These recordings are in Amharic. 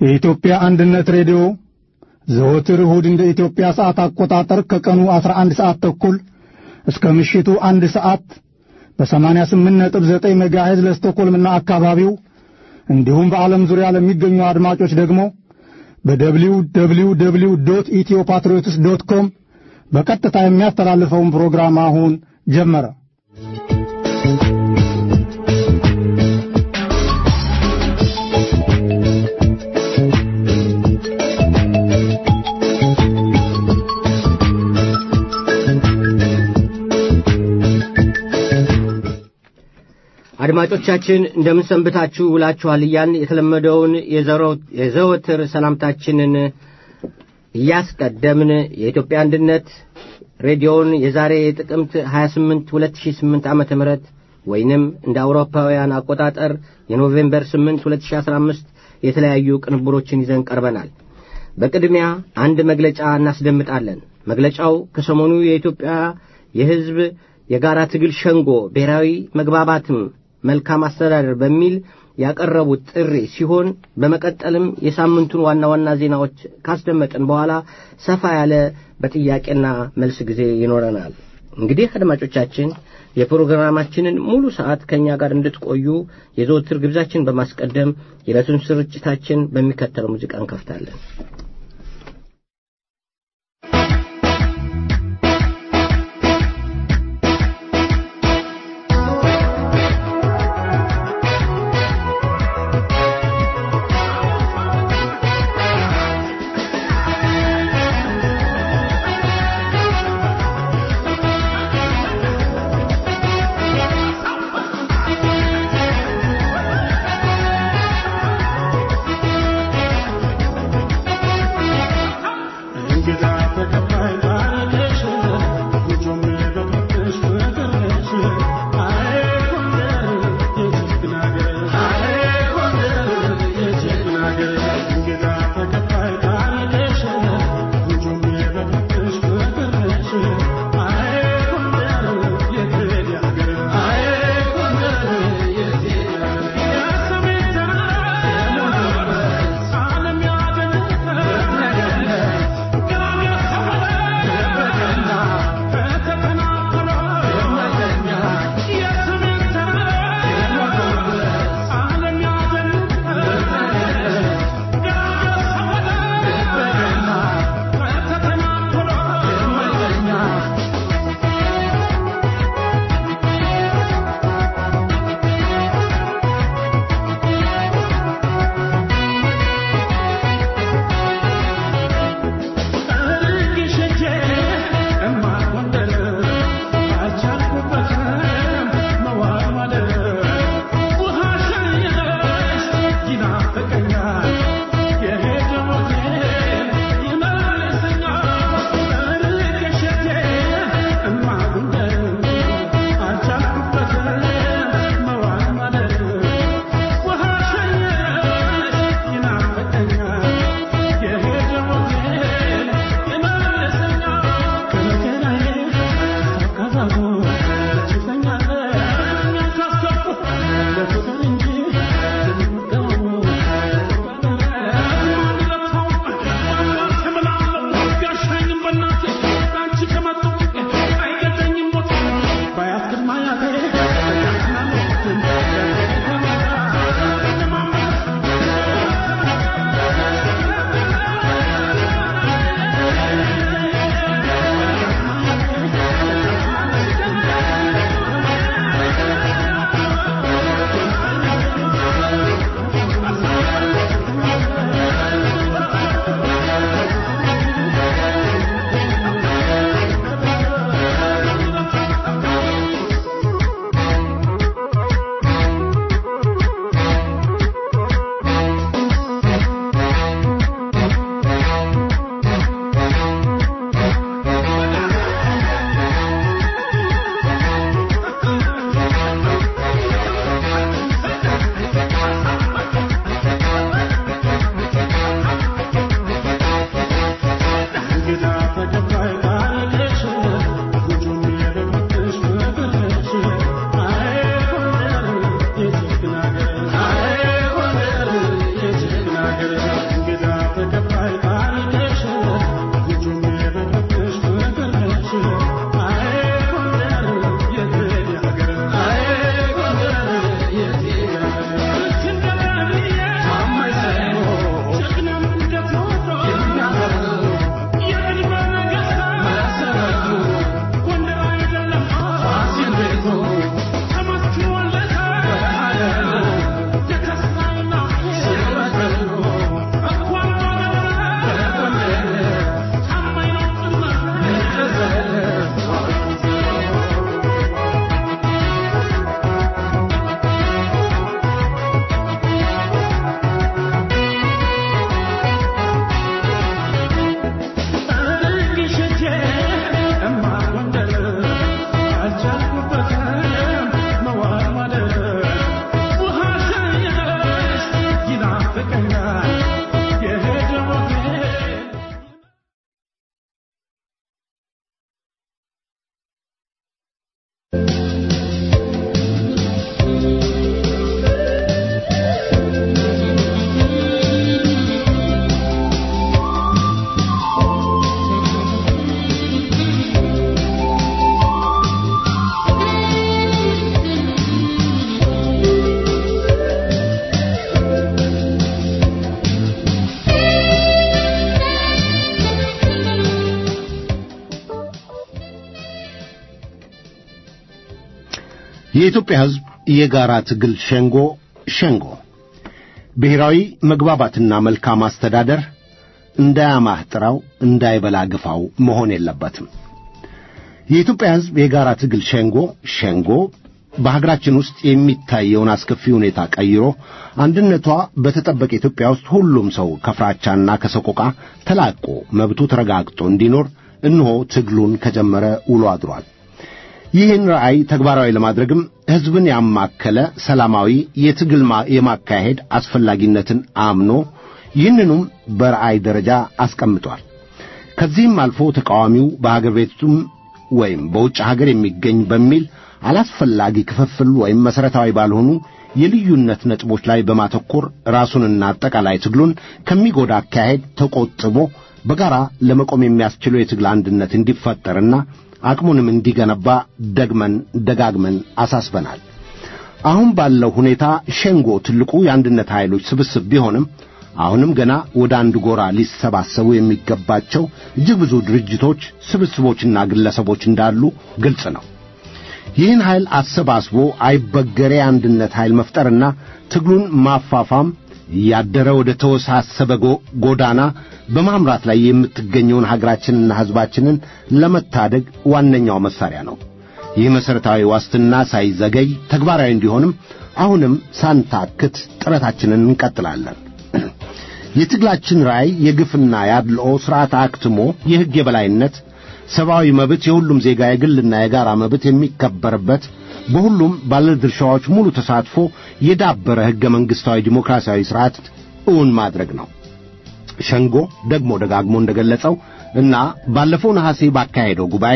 የኢትዮጵያ አንድነት ሬዲዮ ዘወትር እሁድ እንደ ኢትዮጵያ ሰዓት አቆጣጠር ከቀኑ 11 ሰዓት ተኩል እስከ ምሽቱ አንድ ሰዓት በ88.9 ሜጋሄዝ ለስቶኮልምና አካባቢው እንዲሁም በዓለም ዙሪያ ለሚገኙ አድማጮች ደግሞ በደብሊው ደብሊው ደብሊው ዶት ኢትዮ ፓትሪዮትስ ዶት ኮም በቀጥታ የሚያስተላልፈውን ፕሮግራም አሁን ጀመረ። አድማጮቻችን እንደምን ሰንብታችሁ ውላችኋል እያልን የተለመደውን የዘወትር ሰላምታችንን እያስቀደምን የኢትዮጵያ አንድነት ሬዲዮን የዛሬ የጥቅምት 28 2008 ዓ ም ወይንም እንደ አውሮፓውያን አቆጣጠር የኖቬምበር 8 2015 የተለያዩ ቅንብሮችን ይዘን ቀርበናል። በቅድሚያ አንድ መግለጫ እናስደምጣለን። መግለጫው ከሰሞኑ የኢትዮጵያ የሕዝብ የጋራ ትግል ሸንጎ ብሔራዊ መግባባትም መልካም አስተዳደር በሚል ያቀረቡት ጥሪ ሲሆን በመቀጠልም የሳምንቱን ዋና ዋና ዜናዎች ካስደመጥን በኋላ ሰፋ ያለ በጥያቄና መልስ ጊዜ ይኖረናል። እንግዲህ አድማጮቻችን የፕሮግራማችንን ሙሉ ሰዓት ከእኛ ጋር እንድትቆዩ የዘወትር ግብዛችን በማስቀደም የዕለቱን ስርጭታችን በሚከተለው ሙዚቃ እንከፍታለን። Thank የኢትዮጵያ ሕዝብ የጋራ ትግል ሸንጎ ሸንጎ ብሔራዊ መግባባትና መልካም አስተዳደር እንዳያማህ ጥራው እንዳይበላ ግፋው መሆን የለበትም። የኢትዮጵያ ሕዝብ የጋራ ትግል ሸንጎ ሸንጎ በሀገራችን ውስጥ የሚታየውን አስከፊ ሁኔታ ቀይሮ አንድነቷ በተጠበቀ ኢትዮጵያ ውስጥ ሁሉም ሰው ከፍራቻና ከሰቆቃ ተላቆ መብቱ ተረጋግጦ እንዲኖር እነሆ ትግሉን ከጀመረ ውሎ አድሯል። ይህን ራዕይ ተግባራዊ ለማድረግም ሕዝብን ያማከለ ሰላማዊ የትግል የማካሄድ አስፈላጊነትን አምኖ ይህንኑም በራዕይ ደረጃ አስቀምጧል። ከዚህም አልፎ ተቃዋሚው በሀገር ቤቱም ወይም በውጭ ሀገር የሚገኝ በሚል አላስፈላጊ ክፍፍል ወይም መሠረታዊ ባልሆኑ የልዩነት ነጥቦች ላይ በማተኮር ራሱንና አጠቃላይ ትግሉን ከሚጎዳ አካሄድ ተቆጥቦ በጋራ ለመቆም የሚያስችለው የትግል አንድነት እንዲፈጠርና አቅሙንም እንዲገነባ ደግመን ደጋግመን አሳስበናል። አሁን ባለው ሁኔታ ሸንጎ ትልቁ የአንድነት ኃይሎች ስብስብ ቢሆንም አሁንም ገና ወደ አንድ ጎራ ሊሰባሰቡ የሚገባቸው እጅግ ብዙ ድርጅቶች፣ ስብስቦችና ግለሰቦች እንዳሉ ግልጽ ነው። ይህን ኃይል አሰባስቦ አይበገሬ አንድነት ኃይል መፍጠርና ትግሉን ማፋፋም እያደረ ወደ ተወሳሰበ ጎዳና በማምራት ላይ የምትገኘውን ሀገራችንና ሕዝባችንን ለመታደግ ዋነኛው መሳሪያ ነው። ይህ መሠረታዊ ዋስትና ሳይዘገይ ተግባራዊ እንዲሆንም አሁንም ሳንታክት ጥረታችንን እንቀጥላለን። የትግላችን ራዕይ የግፍና የአድልኦ ሥርዓት አክትሞ የሕግ የበላይነት ሰብአዊ መብት የሁሉም ዜጋ የግልና የጋራ መብት የሚከበርበት በሁሉም ባለድርሻዎች ሙሉ ተሳትፎ የዳበረ ሕገ መንግሥታዊ ዲሞክራሲያዊ ሥርዓት እውን ማድረግ ነው። ሸንጎ ደግሞ ደጋግሞ እንደገለጸው እና ባለፈው ነሐሴ ባካሄደው ጉባኤ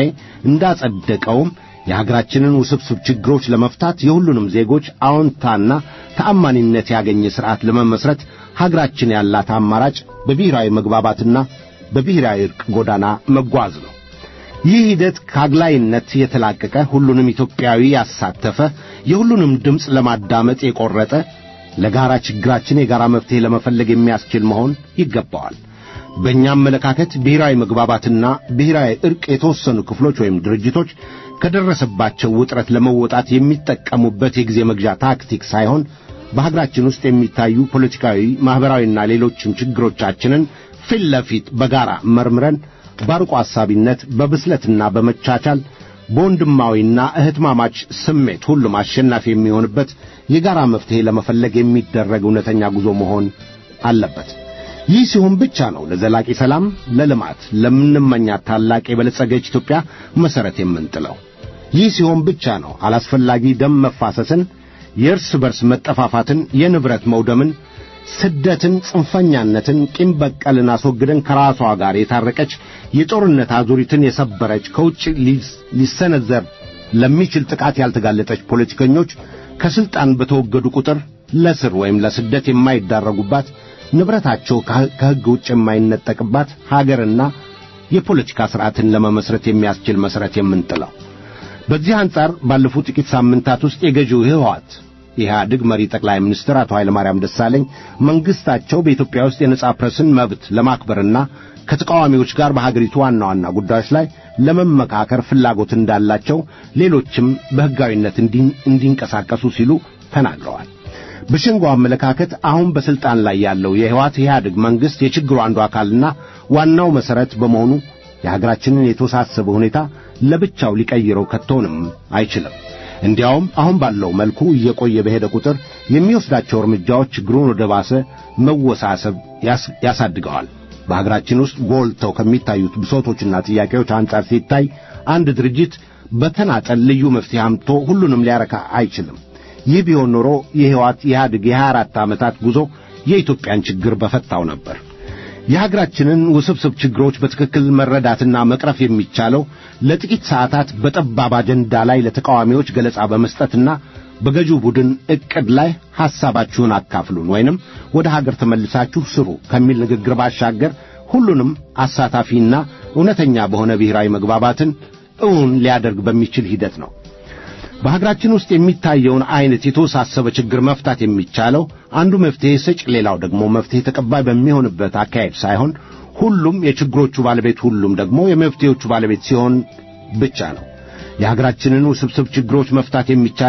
እንዳጸደቀውም የሀገራችንን ውስብስብ ችግሮች ለመፍታት የሁሉንም ዜጎች አዎንታና ተአማኒነት ያገኘ ሥርዓት ለመመስረት ሀገራችን ያላት አማራጭ በብሔራዊ መግባባትና በብሔራዊ ዕርቅ ጎዳና መጓዝ ነው። ይህ ሂደት ከአግላይነት የተላቀቀ ሁሉንም ኢትዮጵያዊ ያሳተፈ የሁሉንም ድምፅ ለማዳመጥ የቆረጠ ለጋራ ችግራችን የጋራ መፍትሔ ለመፈለግ የሚያስችል መሆን ይገባዋል። በእኛ አመለካከት ብሔራዊ መግባባትና ብሔራዊ ዕርቅ የተወሰኑ ክፍሎች ወይም ድርጅቶች ከደረሰባቸው ውጥረት ለመወጣት የሚጠቀሙበት የጊዜ መግዣ ታክቲክ ሳይሆን በሀገራችን ውስጥ የሚታዩ ፖለቲካዊ፣ ማኅበራዊና ሌሎችም ችግሮቻችንን ፊት ለፊት በጋራ መርምረን ባርቆ አሳቢነት በብስለትና በመቻቻል በወንድማዊና እህትማማች ስሜት ሁሉም አሸናፊ የሚሆንበት የጋራ መፍትሔ ለመፈለግ የሚደረግ እውነተኛ ጉዞ መሆን አለበት። ይህ ሲሆን ብቻ ነው ለዘላቂ ሰላም፣ ለልማት፣ ለምንመኛት ታላቅ የበለጸገች ኢትዮጵያ መሠረት የምንጥለው። ይህ ሲሆን ብቻ ነው አላስፈላጊ ደም መፋሰስን፣ የእርስ በርስ መጠፋፋትን፣ የንብረት መውደምን ስደትን፣ ጽንፈኛነትን፣ ቂም በቀልን አስወግደን ከራሷ ጋር የታረቀች የጦርነት አዙሪትን የሰበረች ከውጭ ሊሰነዘር ለሚችል ጥቃት ያልተጋለጠች ፖለቲከኞች ከስልጣን በተወገዱ ቁጥር ለስር ወይም ለስደት የማይዳረጉባት ንብረታቸው ከሕግ ውጭ የማይነጠቅባት ሀገርና የፖለቲካ ሥርዓትን ለመመስረት የሚያስችል መሠረት የምንጥለው። በዚህ አንጻር ባለፉት ጥቂት ሳምንታት ውስጥ የገዢው ህወሓት የኢህአዴግ መሪ ጠቅላይ ሚኒስትር አቶ ኃይለማርያም ደሳለኝ መንግስታቸው በኢትዮጵያ ውስጥ የነጻ ፕሬስን መብት ለማክበርና ከተቃዋሚዎች ጋር በሀገሪቱ ዋና ዋና ጉዳዮች ላይ ለመመካከር ፍላጎት እንዳላቸው፣ ሌሎችም በሕጋዊነት እንዲንቀሳቀሱ ሲሉ ተናግረዋል። በሸንጎ አመለካከት አሁን በስልጣን ላይ ያለው የህወሓት ኢህአዴግ መንግስት የችግሩ አንዱ አካልና ዋናው መሠረት በመሆኑ የሀገራችንን የተወሳሰበ ሁኔታ ለብቻው ሊቀይረው ከቶንም አይችልም። እንዲያውም አሁን ባለው መልኩ እየቆየ በሄደ ቁጥር የሚወስዳቸው እርምጃዎች ችግሩን ወደ ባሰ መወሳሰብ ያሳድገዋል። በሀገራችን ውስጥ ጎልተው ከሚታዩት ብሶቶችና ጥያቄዎች አንጻር ሲታይ አንድ ድርጅት በተናጠል ልዩ መፍትሄ አምጥቶ ሁሉንም ሊያረካ አይችልም። ይህ ቢሆን ኖሮ የህወሓት ኢህአዴግ የሀያ አራት ዓመታት ጉዞ የኢትዮጵያን ችግር በፈታው ነበር። የሀገራችንን ውስብስብ ችግሮች በትክክል መረዳትና መቅረፍ የሚቻለው ለጥቂት ሰዓታት በጠባብ አጀንዳ ላይ ለተቃዋሚዎች ገለጻ በመስጠትና በገዢው ቡድን ዕቅድ ላይ ሐሳባችሁን አካፍሉን ወይንም ወደ ሀገር ተመልሳችሁ ስሩ ከሚል ንግግር ባሻገር ሁሉንም አሳታፊና እውነተኛ በሆነ ብሔራዊ መግባባትን እውን ሊያደርግ በሚችል ሂደት ነው። በሀገራችን ውስጥ የሚታየውን አይነት የተወሳሰበ ችግር መፍታት የሚቻለው አንዱ መፍትሄ ሰጭ፣ ሌላው ደግሞ መፍትሄ ተቀባይ በሚሆንበት አካሄድ ሳይሆን ሁሉም የችግሮቹ ባለቤት፣ ሁሉም ደግሞ የመፍትሄዎቹ ባለቤት ሲሆን ብቻ ነው። የሀገራችንን ውስብስብ ችግሮች መፍታት የሚቻለው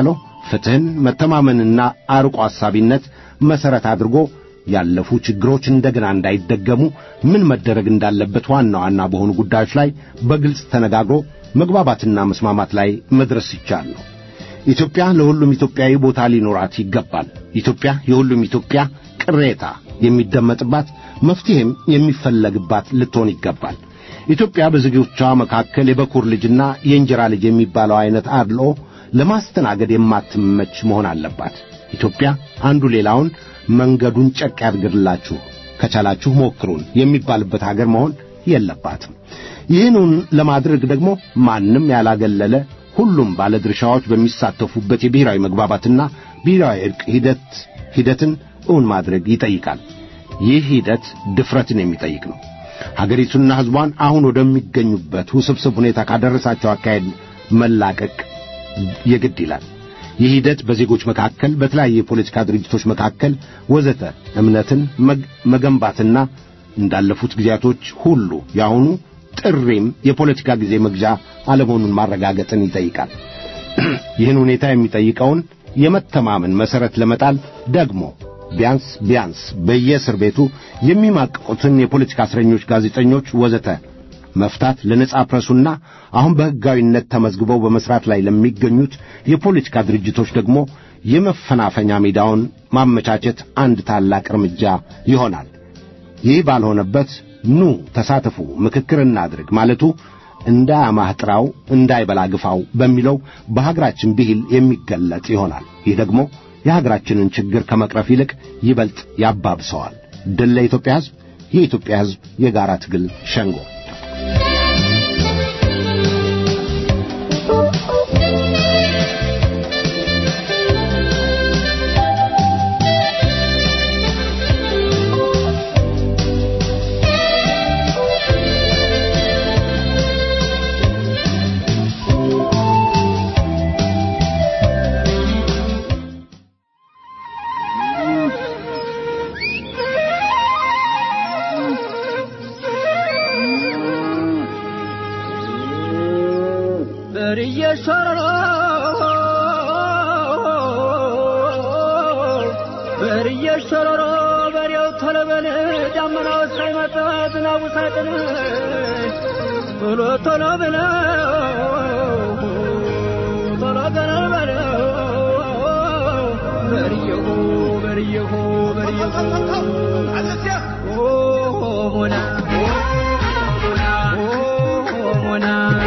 ፍትሕን፣ መተማመንና አርቆ አሳቢነት መሠረት አድርጎ ያለፉ ችግሮች እንደገና እንዳይደገሙ ምን መደረግ እንዳለበት ዋና ዋና በሆኑ ጉዳዮች ላይ በግልጽ ተነጋግሮ መግባባትና መስማማት ላይ መድረስ ይቻል ነው። ኢትዮጵያ ለሁሉም ኢትዮጵያዊ ቦታ ሊኖራት ይገባል። ኢትዮጵያ የሁሉም ኢትዮጵያ ቅሬታ የሚደመጥባት መፍትሔም የሚፈለግባት ልትሆን ይገባል። ኢትዮጵያ በዜጎቿ መካከል የበኩር ልጅና የእንጀራ ልጅ የሚባለው አይነት አድልኦ ለማስተናገድ የማትመች መሆን አለባት። ኢትዮጵያ አንዱ ሌላውን መንገዱን ጨቅ ያድርግላችሁ ከቻላችሁ ሞክሩን የሚባልበት አገር መሆን የለባትም። ይህንን ለማድረግ ደግሞ ማንም ያላገለለ ሁሉም ባለድርሻዎች በሚሳተፉበት የብሔራዊ መግባባትና ብሔራዊ ዕርቅ ሂደት ሂደትን እውን ማድረግ ይጠይቃል። ይህ ሂደት ድፍረትን የሚጠይቅ ነው። ሀገሪቱና ሕዝቧን አሁን ወደሚገኙበት ውስብስብ ሁኔታ ካደረሳቸው አካሄድ መላቀቅ የግድ ይላል። ይህ ሂደት በዜጎች መካከል፣ በተለያዩ የፖለቲካ ድርጅቶች መካከል ወዘተ እምነትን መገንባትና እንዳለፉት ጊዜያቶች ሁሉ የአሁኑ ጥሪም የፖለቲካ ጊዜ መግዣ አለመሆኑን ማረጋገጥን ይጠይቃል። ይህን ሁኔታ የሚጠይቀውን የመተማመን መሠረት ለመጣል ደግሞ ቢያንስ ቢያንስ በየእስር ቤቱ የሚማቅቁትን የፖለቲካ እስረኞች፣ ጋዜጠኞች ወዘተ መፍታት ለነጻ ፕረሱና አሁን በሕጋዊነት ተመዝግበው በመሥራት ላይ ለሚገኙት የፖለቲካ ድርጅቶች ደግሞ የመፈናፈኛ ሜዳውን ማመቻቸት አንድ ታላቅ እርምጃ ይሆናል። ይህ ባልሆነበት ኑ ተሳተፉ፣ ምክክር እናድርግ ማለቱ እንዳያማህ ጥራው እንዳይበላ ግፋው በሚለው በሀገራችን ብሂል የሚገለጥ ይሆናል። ይህ ደግሞ የሀገራችንን ችግር ከመቅረፍ ይልቅ ይበልጥ ያባብሰዋል። ድል ለኢትዮጵያ ሕዝብ! የኢትዮጵያ ሕዝብ የጋራ ትግል ሸንጎ በርየሸረሮ በሬው ተለበል ዳመናው ሳይመጣ ዝናቡ ሳይጥል ቶሎ ቶሎ ብለው ቶሎ ገና በለው በርየሁ በርየሁ በርየሁ ሆና ሆና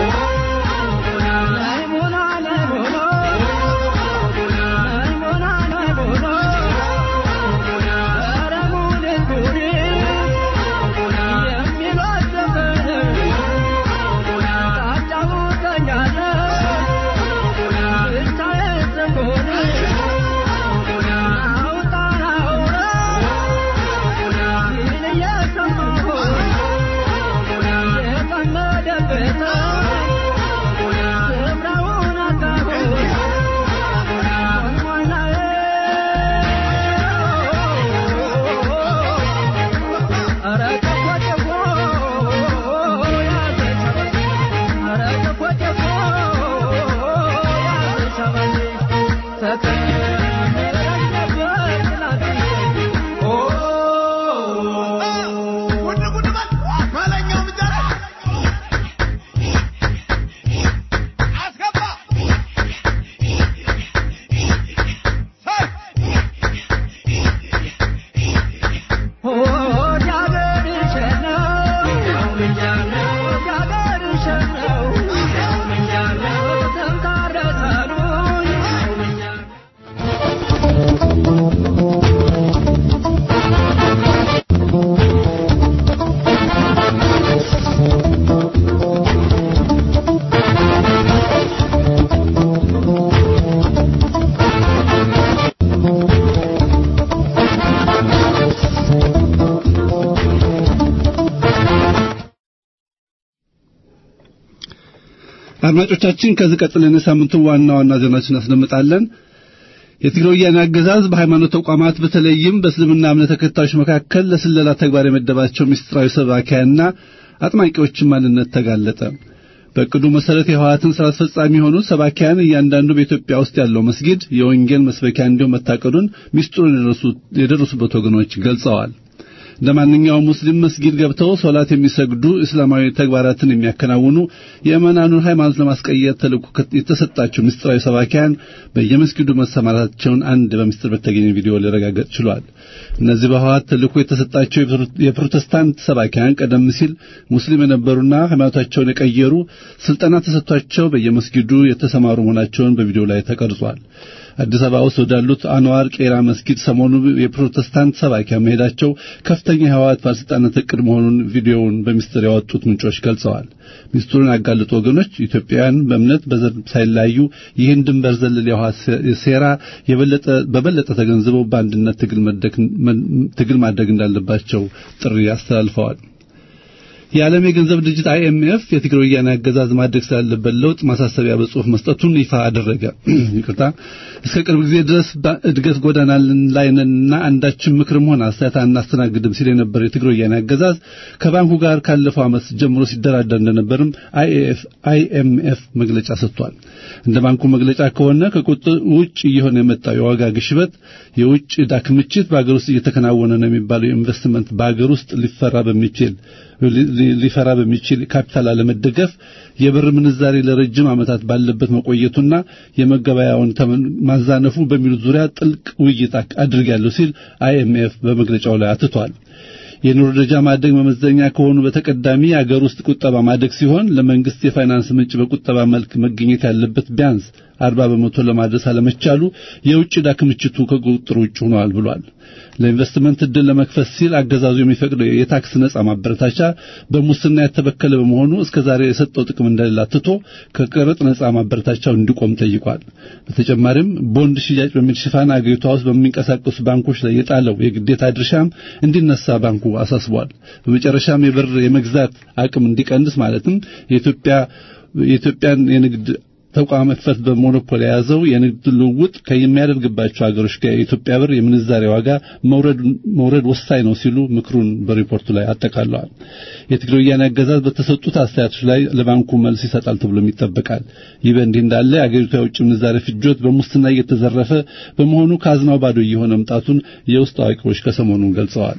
አድማጮቻችን ከዚህ ቀጥለን የሳምንቱን ዋና ዋና ዜናዎችን እናስደምጣለን። የትግራይ ወያኔ አገዛዝ በሃይማኖት ተቋማት በተለይም በእስልምና እምነት ተከታዮች መካከል ለስለላ ተግባር የመደባቸው ምስጢራዊ ሰባኪያና አጥማቂዎችን ማንነት ተጋለጠ። በእቅዱ መሰረት የህወሓትን ስራ አስፈጻሚ የሆኑት ሰባኪያን እያንዳንዱ በኢትዮጵያ ውስጥ ያለው መስጊድ የወንጌል መስበኪያ እንዲሁም መታቀዱን ሚስጥሩን የደረሱበት ወገኖች ገልጸዋል። እንደ ማንኛውም ሙስሊም መስጊድ ገብተው ሶላት የሚሰግዱ እስላማዊ ተግባራትን የሚያከናውኑ የእመናኑን ሃይማኖት ለማስቀየር ተልእኮ የተሰጣቸው ምስጢራዊ ሰባኪያን በየመስጊዱ መሰማራታቸውን አንድ በምስጢር በተገኘ ቪዲዮ ሊረጋገጥ ችሏል። እነዚህ በህወሓት ተልእኮ የተሰጣቸው የፕሮቴስታንት ሰባኪያን ቀደም ሲል ሙስሊም የነበሩና ሃይማኖታቸውን የቀየሩ ስልጠና ተሰጥቷቸው በየመስጊዱ የተሰማሩ መሆናቸውን በቪዲዮ ላይ ተቀርጿል። አዲስ አበባ ውስጥ ወዳሉት አንዋር ቄራ መስጊድ ሰሞኑ የፕሮቴስታንት ሰባኪያን መሄዳቸው ከፍተኛ የህወሓት ባለስልጣናት እቅድ መሆኑን ቪዲዮውን በሚስጥር ያወጡት ምንጮች ገልጸዋል። ሚስጥሩን ያጋለጡ ወገኖች ኢትዮጵያውያን በእምነት በዘር ሳይለያዩ ይህን ድንበር ዘለል የህወሓት ሴራ የበለጠ በበለጠ ተገንዝበው በአንድነት ትግል ማድረግ እንዳለባቸው ጥሪ አስተላልፈዋል። የዓለም የገንዘብ ድርጅት አይኤምኤፍ የትግራይ ወያኔ አገዛዝ ማድረግ ስላለበት ለውጥ ማሳሰቢያ በጽሁፍ መስጠቱን ይፋ አደረገ። ይቅርታ እስከ ቅርብ ጊዜ ድረስ እድገት ጎዳና ላይ ነንና አንዳችን ምክርም ሆነ አስተያየት አናስተናግድም ሲል የነበረው የትግራይ ወያኔ አገዛዝ ከባንኩ ጋር ካለፈው ዓመት ጀምሮ ሲደራደር እንደነበርም አይኤምኤፍ መግለጫ ሰጥቷል። እንደ ባንኩ መግለጫ ከሆነ ከቁጥር ውጭ እየሆነ የመጣው የዋጋ ግሽበት፣ የውጭ ዕዳ ክምችት፣ በአገር ውስጥ እየተከናወነ ነው የሚባለው ኢንቨስትመንት በአገር ውስጥ ሊፈራ በሚችል ሊፈራ በሚችል ካፒታል አለመደገፍ የብር ምንዛሬ ለረጅም ዓመታት ባለበት መቆየቱና የመገበያውን ተመን ማዛነፉ በሚሉት ዙሪያ ጥልቅ ውይይት አድርጋለሁ ሲል አይኤምኤፍ በመግለጫው ላይ አትቷል። የኑሮ ደረጃ ማደግ መመዘኛ ከሆኑ በተቀዳሚ የአገር ውስጥ ቁጠባ ማደግ ሲሆን ለመንግስት የፋይናንስ ምንጭ በቁጠባ መልክ መገኘት ያለበት ቢያንስ አርባ በመቶ ለማድረስ አለመቻሉ የውጭ ዕዳ ክምችቱ ከቁጥጥር ውጭ ሆኗል ብሏል። ለኢንቨስትመንት እድል ለመክፈት ሲል አገዛዙ የሚፈቅደው የታክስ ነጻ ማበረታቻ በሙስና የተበከለ በመሆኑ እስከዛሬ የሰጠው ጥቅም እንደሌላ ትቶ ከቀረጥ ነጻ ማበረታቻው እንዲቆም ጠይቋል። በተጨማሪም ቦንድ ሽያጭ በሚል ሽፋን አገሪቷ ውስጥ በሚንቀሳቀሱ ባንኮች ላይ የጣለው የግዴታ ድርሻም እንዲነሳ ባንኩ አሳስቧል። በመጨረሻም የብር የመግዛት አቅም እንዲቀንስ ማለትም የኢትዮጵያ የኢትዮጵያን የንግድ ተቋም መክፈት በሞኖፖል የያዘው የንግድ ልውውጥ ከሚያደርግባቸው ሀገሮች ጋር የኢትዮጵያ ብር የምንዛሬ ዋጋ መውረድ ወሳኝ ነው ሲሉ ምክሩን በሪፖርቱ ላይ አጠቃለዋል። የትግራይ ወያኔ አገዛዝ በተሰጡት አስተያየቶች ላይ ለባንኩ መልስ ይሰጣል ተብሎም ይጠበቃል። ይህ በእንዲህ እንዳለ የአገሪቷ የውጭ ምንዛሬ ፍጆት በሙስና እየተዘረፈ በመሆኑ ካዝናው ባዶ እየሆነ መምጣቱን የውስጥ አዋቂዎች ከሰሞኑ ገልጸዋል።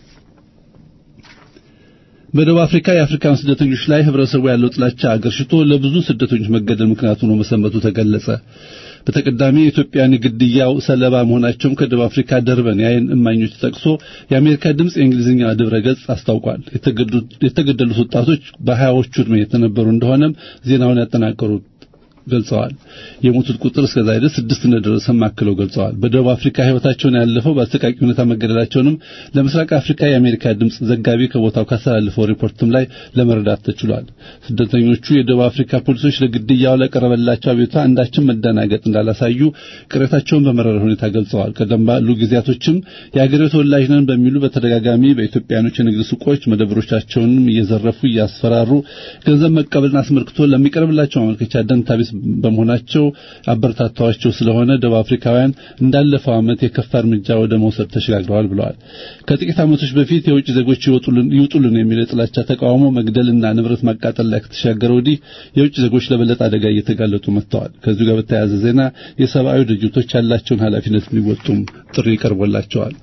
በደቡብ አፍሪካ የአፍሪካን ስደተኞች ላይ ህብረተሰቡ ያለው ጥላቻ አገርሽቶ ለብዙ ስደተኞች መገደል ምክንያቱ ነው መሰንበቱ ተገለጸ። በተቀዳሚ የኢትዮጵያን ግድያው ሰለባ መሆናቸውም ከደቡብ አፍሪካ ደርበን የዓይን እማኞች ጠቅሶ የአሜሪካ ድምፅ የእንግሊዝኛ ድረ ገጽ አስታውቋል። የተገደሉት ወጣቶች በሀያዎቹ ዕድሜ የተነበሩ እንደሆነም ዜናውን ያጠናቀሩት ገልጸዋል። የሞቱት ቁጥር እስከ ዛሬ ድረስ ስድስት እንደደረሰ ማክለው ገልጸዋል። በደቡብ አፍሪካ ህይወታቸውን ያለፈው በአሰቃቂ ሁኔታ መገደላቸውንም ለምስራቅ አፍሪካ የአሜሪካ ድምፅ ዘጋቢ ከቦታው ካስተላለፈው ሪፖርትም ላይ ለመረዳት ተችሏል። ስደተኞቹ የደቡብ አፍሪካ ፖሊሶች ለግድያው ለቀረበላቸው አቤቱታ አንዳችን መደናገጥ እንዳላሳዩ ቅሬታቸውን በመረረ ሁኔታ ገልጸዋል። ቀደም ባሉ ጊዜያቶችም የአገሬው ተወላጅ ነን በሚሉ በተደጋጋሚ በኢትዮጵያኖች የንግድ ሱቆች መደብሮቻቸውንም እየዘረፉ እያስፈራሩ ገንዘብ መቀበልን አስመልክቶ ለሚቀርብላቸው ማመልከቻ ደንታቢስ በመሆናቸው አበረታታዋቸው ስለሆነ ደቡብ አፍሪካውያን እንዳለፈው ዓመት የከፋ እርምጃ ወደ መውሰድ ተሸጋግረዋል ብለዋል። ከጥቂት ዓመቶች በፊት የውጭ ዜጎች ይውጡልን የሚል የጥላቻ ተቃውሞ መግደልና ንብረት ማቃጠል ላይ ከተሻገረ ወዲህ የውጭ ዜጎች ለበለጠ አደጋ እየተጋለጡ መጥተዋል። ከዚሁ ጋር በተያያዘ ዜና የሰብአዊ ድርጅቶች ያላቸውን ኃላፊነት እንዲወጡም ጥሪ ቀርቦላቸዋል።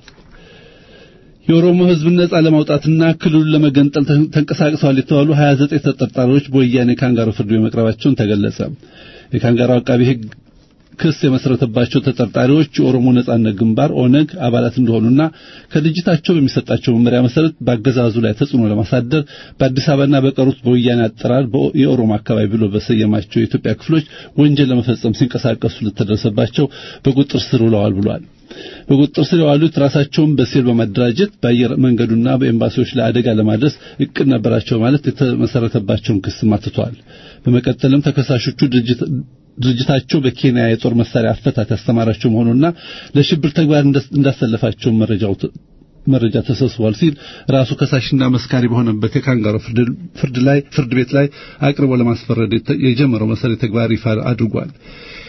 የኦሮሞ ሕዝብ ነጻ ለማውጣትና ክልሉን ለመገንጠል ተንቀሳቅሰዋል የተባሉ 29 ተጠርጣሪዎች በወያኔ ካንጋሮ ፍርድ ቤት መቅረባቸውን ተገለጸ። የካንጋሮ አቃቢ ሕግ ክስ የመሰረተባቸው ተጠርጣሪዎች የኦሮሞ ነጻነት ግንባር ኦነግ አባላት እንደሆኑና ከድርጅታቸው በሚሰጣቸው መመሪያ መሰረት በአገዛዙ ላይ ተጽዕኖ ለማሳደር በአዲስ አበባና በቀሩት በወያኔ አጠራር የኦሮሞ አካባቢ ብሎ በሰየማቸው የኢትዮጵያ ክፍሎች ወንጀል ለመፈጸም ሲንቀሳቀሱ ለተደረሰባቸው በቁጥጥር ስር ውለዋል ብሏል። በቁጥጥር ስር የዋሉት ራሳቸውን በሴል በማደራጀት በአየር መንገዱና በኤምባሲዎች ላይ አደጋ ለማድረስ እቅድ ነበራቸው ማለት የተመሰረተባቸውን ክስ ማትቷል። በመቀጠልም ተከሳሾቹ ድርጅታቸው በኬንያ የጦር መሳሪያ አፈታት ያስተማራቸው መሆኑና ለሽብር ተግባር እንዳሰለፋቸው መረጃው መረጃ ተሰብስቧል ሲል ራሱ ከሳሽና መስካሪ በሆነበት የካንጋሮ ፍርድ ላይ ፍርድ ቤት ላይ አቅርቦ ለማስፈረድ የጀመረው መሰረት ተግባር ይፋ አድርጓል።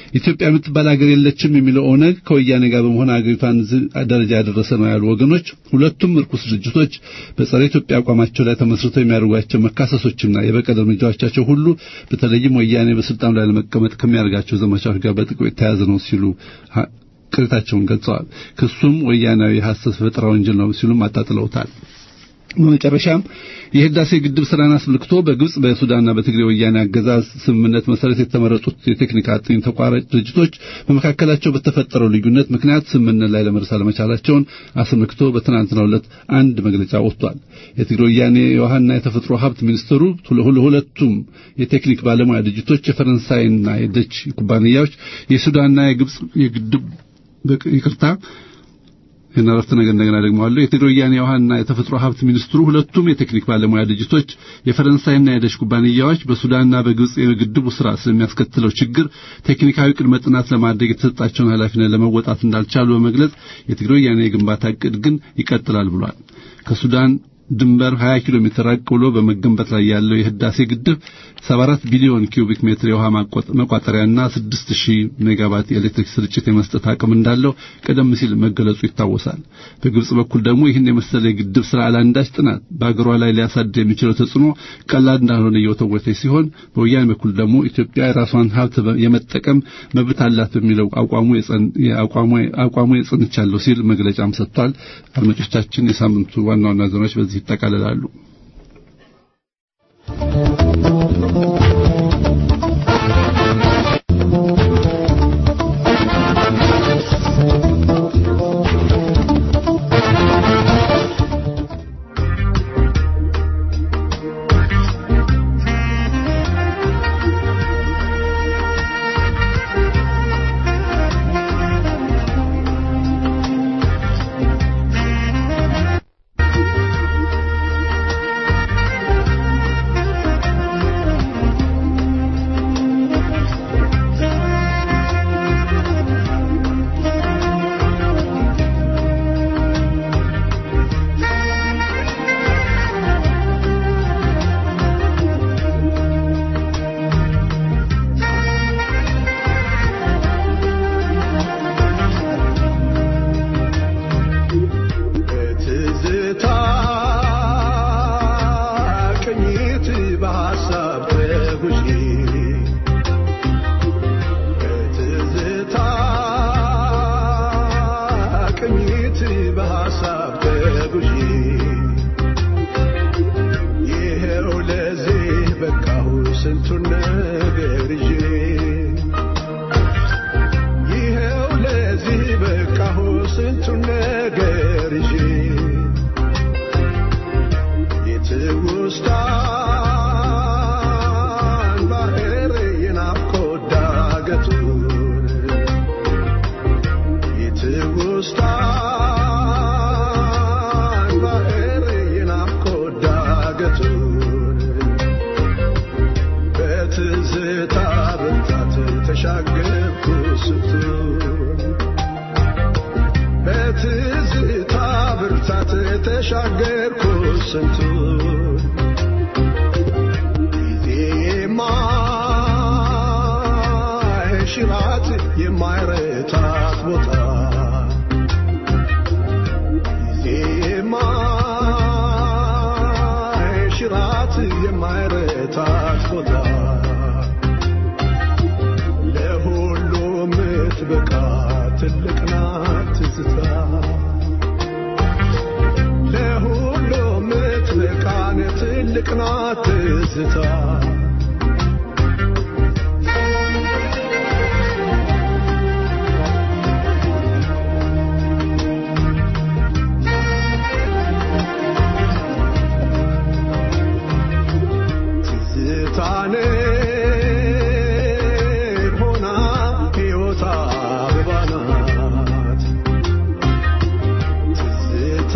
ኢትዮጵያ የምትባል ሀገር የለችም የሚለው ኦነግ ከወያኔ ጋር በመሆን ሀገሪቷን እዚህ ደረጃ ያደረሰ ነው ያሉ ወገኖች ሁለቱም እርኩስ ድርጅቶች በጸረ ኢትዮጵያ አቋማቸው ላይ ተመስርተው የሚያደርጓቸው መካሰሶችና የበቀል እርምጃዎቻቸው ሁሉ በተለይም ወያኔ በስልጣኑ ላይ ለመቀመጥ ከሚያደርጋቸው ዘመቻዎች ጋር በጥቅም የተያያዘ ነው ሲሉ ቅሬታቸውን ገልጸዋል። ክሱም ወያናዊ ሐሰት ፈጠራ ወንጀል ነው ሲሉም አጣጥለውታል። በመጨረሻም የህዳሴ ግድብ ስራን አስመልክቶ በግብጽ በሱዳንና በትግሬ ወያኔ አገዛዝ ስምምነት መሰረት የተመረጡት የቴክኒክ አጥኚ ተቋራጭ ድርጅቶች በመካከላቸው በተፈጠረው ልዩነት ምክንያት ስምምነት ላይ ለመድረስ አለመቻላቸውን አስመልክቶ በትናንትናው ዕለት አንድ መግለጫ ወጥቷል። የትግሬ ወያኔ የውሃና የተፈጥሮ ሀብት ሚኒስትሩ ሁለቱም የቴክኒክ ባለሙያ ድርጅቶች የፈረንሳይና የደች ኩባንያዎች የሱዳንና የግብጽ የግድብ ይቅርታ ይህን አረፍተ ነገር እንደገና ደግመዋለሁ። የትግራይ ወያኔ የውሃና የተፈጥሮ ሀብት ሚኒስትሩ ሁለቱም የቴክኒክ ባለሙያ ድርጅቶች የፈረንሳይና የደች ኩባንያዎች በሱዳንና በግብጽ የግድቡ ስራ ስለሚያስከትለው ችግር ቴክኒካዊ ቅድመ ጥናት ለማድረግ የተሰጣቸውን ኃላፊነት ለመወጣት እንዳልቻሉ በመግለጽ የትግራይ ወያኔ የግንባታ እቅድ ግን ይቀጥላል ብሏል። ከሱዳን ድንበር 20 ኪሎ ሜትር ራቅ ብሎ በመገንባት ላይ ያለው የህዳሴ ግድብ 74 ቢሊዮን ኪዩቢክ ሜትር የውሃ መቋጠሪያና 6000 ሜጋዋት የኤሌክትሪክ ስርጭት የመስጠት አቅም እንዳለው ቀደም ሲል መገለጹ ይታወሳል። በግብጽ በኩል ደግሞ ይህን የመሰለ የግድብ ስራ አላንዳች ጥናት በአገሯ ላይ ሊያሳድር የሚችለው ተጽዕኖ ቀላል እንዳልሆነ እየወተወተ ሲሆን፣ በወያኔ በኩል ደግሞ ኢትዮጵያ የራሷን ሀብት የመጠቀም መብት አላት በሚለው አቋሙ የጸንቻለሁ ሲል መግለጫም ሰጥቷል። አድማጮቻችን፣ የሳምንቱ ዋና ዋና ዜናዎች በዚህ ይጠቃልላሉ።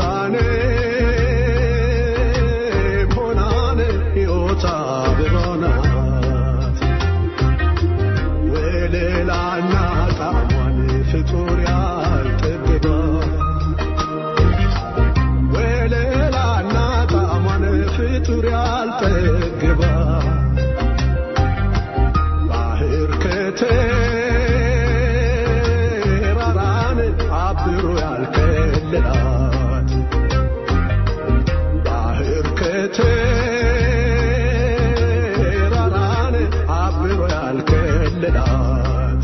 Bona አብሮ ያልከለላት ባህር ከተራራን አብሮ ያልከለላት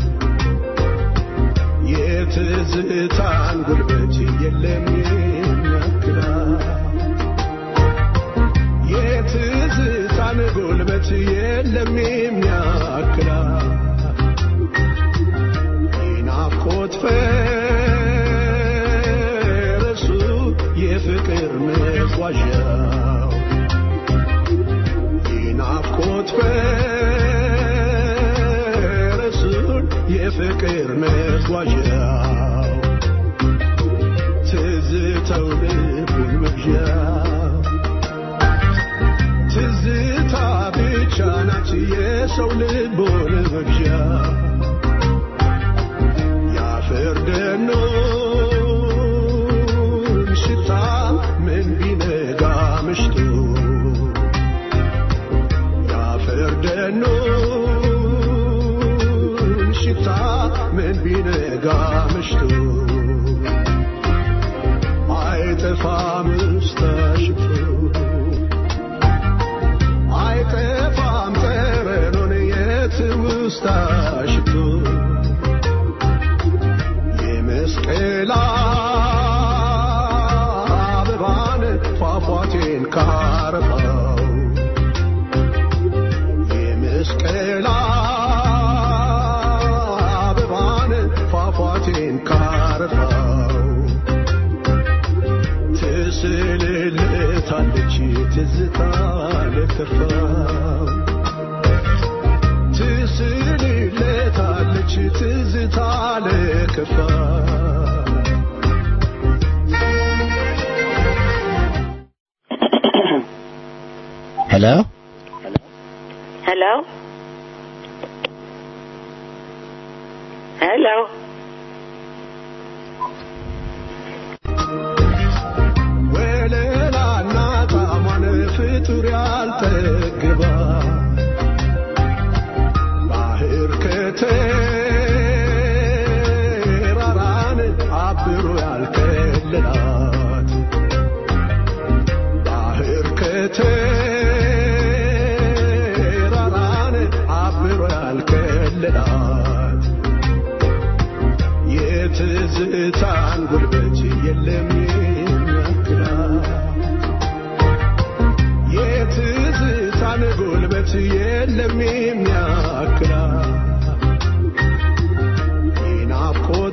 የትዝታን ጉልበት የለም የሚያክላት የትዝታን ጉልበት የለም የሚያክላት የናፍቆት ፈረሱ የፍቅር መጓዣው የናፍቆት ፈረሱን የፍቅር መጓዣው ትዝተው ልቡን መግዣው ትዝታ ብቻ ናት የሰው ልቦን መግዣ የአፈር ደኖን ሽታ ምን ቢነጋ ምሽቱ የአፈር ደኖን ሽታ ምን ቢነጋ ምሽቱ አይጠፋም ውስጣሽቱ አይጠፋም ጠረኑን የትውስታ ሽቱ የመስቀል አበባን ፏፏቴን ካረፋው የመስቀል አበባን ፏፏቴን ካረፋው ትስልልታለች ትዝታ ለከፋው ትስልልታለች ትዝታ ለከፋው ሄሎ Hello? Hello? ወለላና ጣሟን ፍጡር ያልጠግባ ባህር ከተራራን አብሮ ያልከለላት ባህር ከተራራን አብሮ ያልከለላት የትዝታን ጉልበት የለም የሚያክላት የትዝታን ጉልበት የለም የሚያክላት የናፍቆት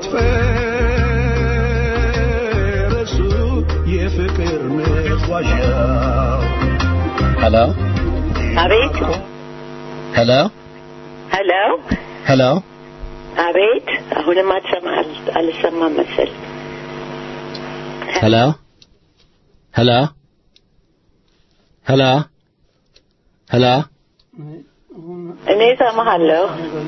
ፈረሱ የፍቅር መጓዣው ሄሎ አቤት ሄሎ ሄሎ ሄሎ አቤት አሁንም አትሰማ አልሰማም መሰል ሄሎ ሄሎ ሄሎ ሄሎ እኔ እሰማሃለሁ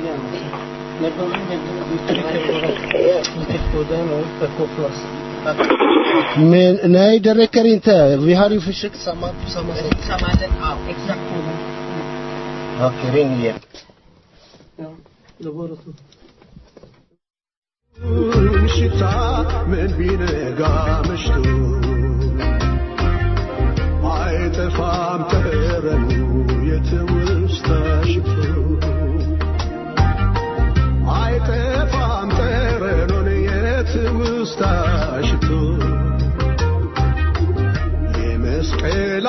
ምን ናይ ደረከሪ እንተ ቪሃሪ ፍሽክ ሰማቱ ሰማለ ኦኬ ሪንግ ሽታ ምን ቢነጋ መሽቶ አይጠፋም ጠረኑ የትውስታ ሽቶ አይጠፋም ጠረኑን የትውስታ ሽቶ የመስቀል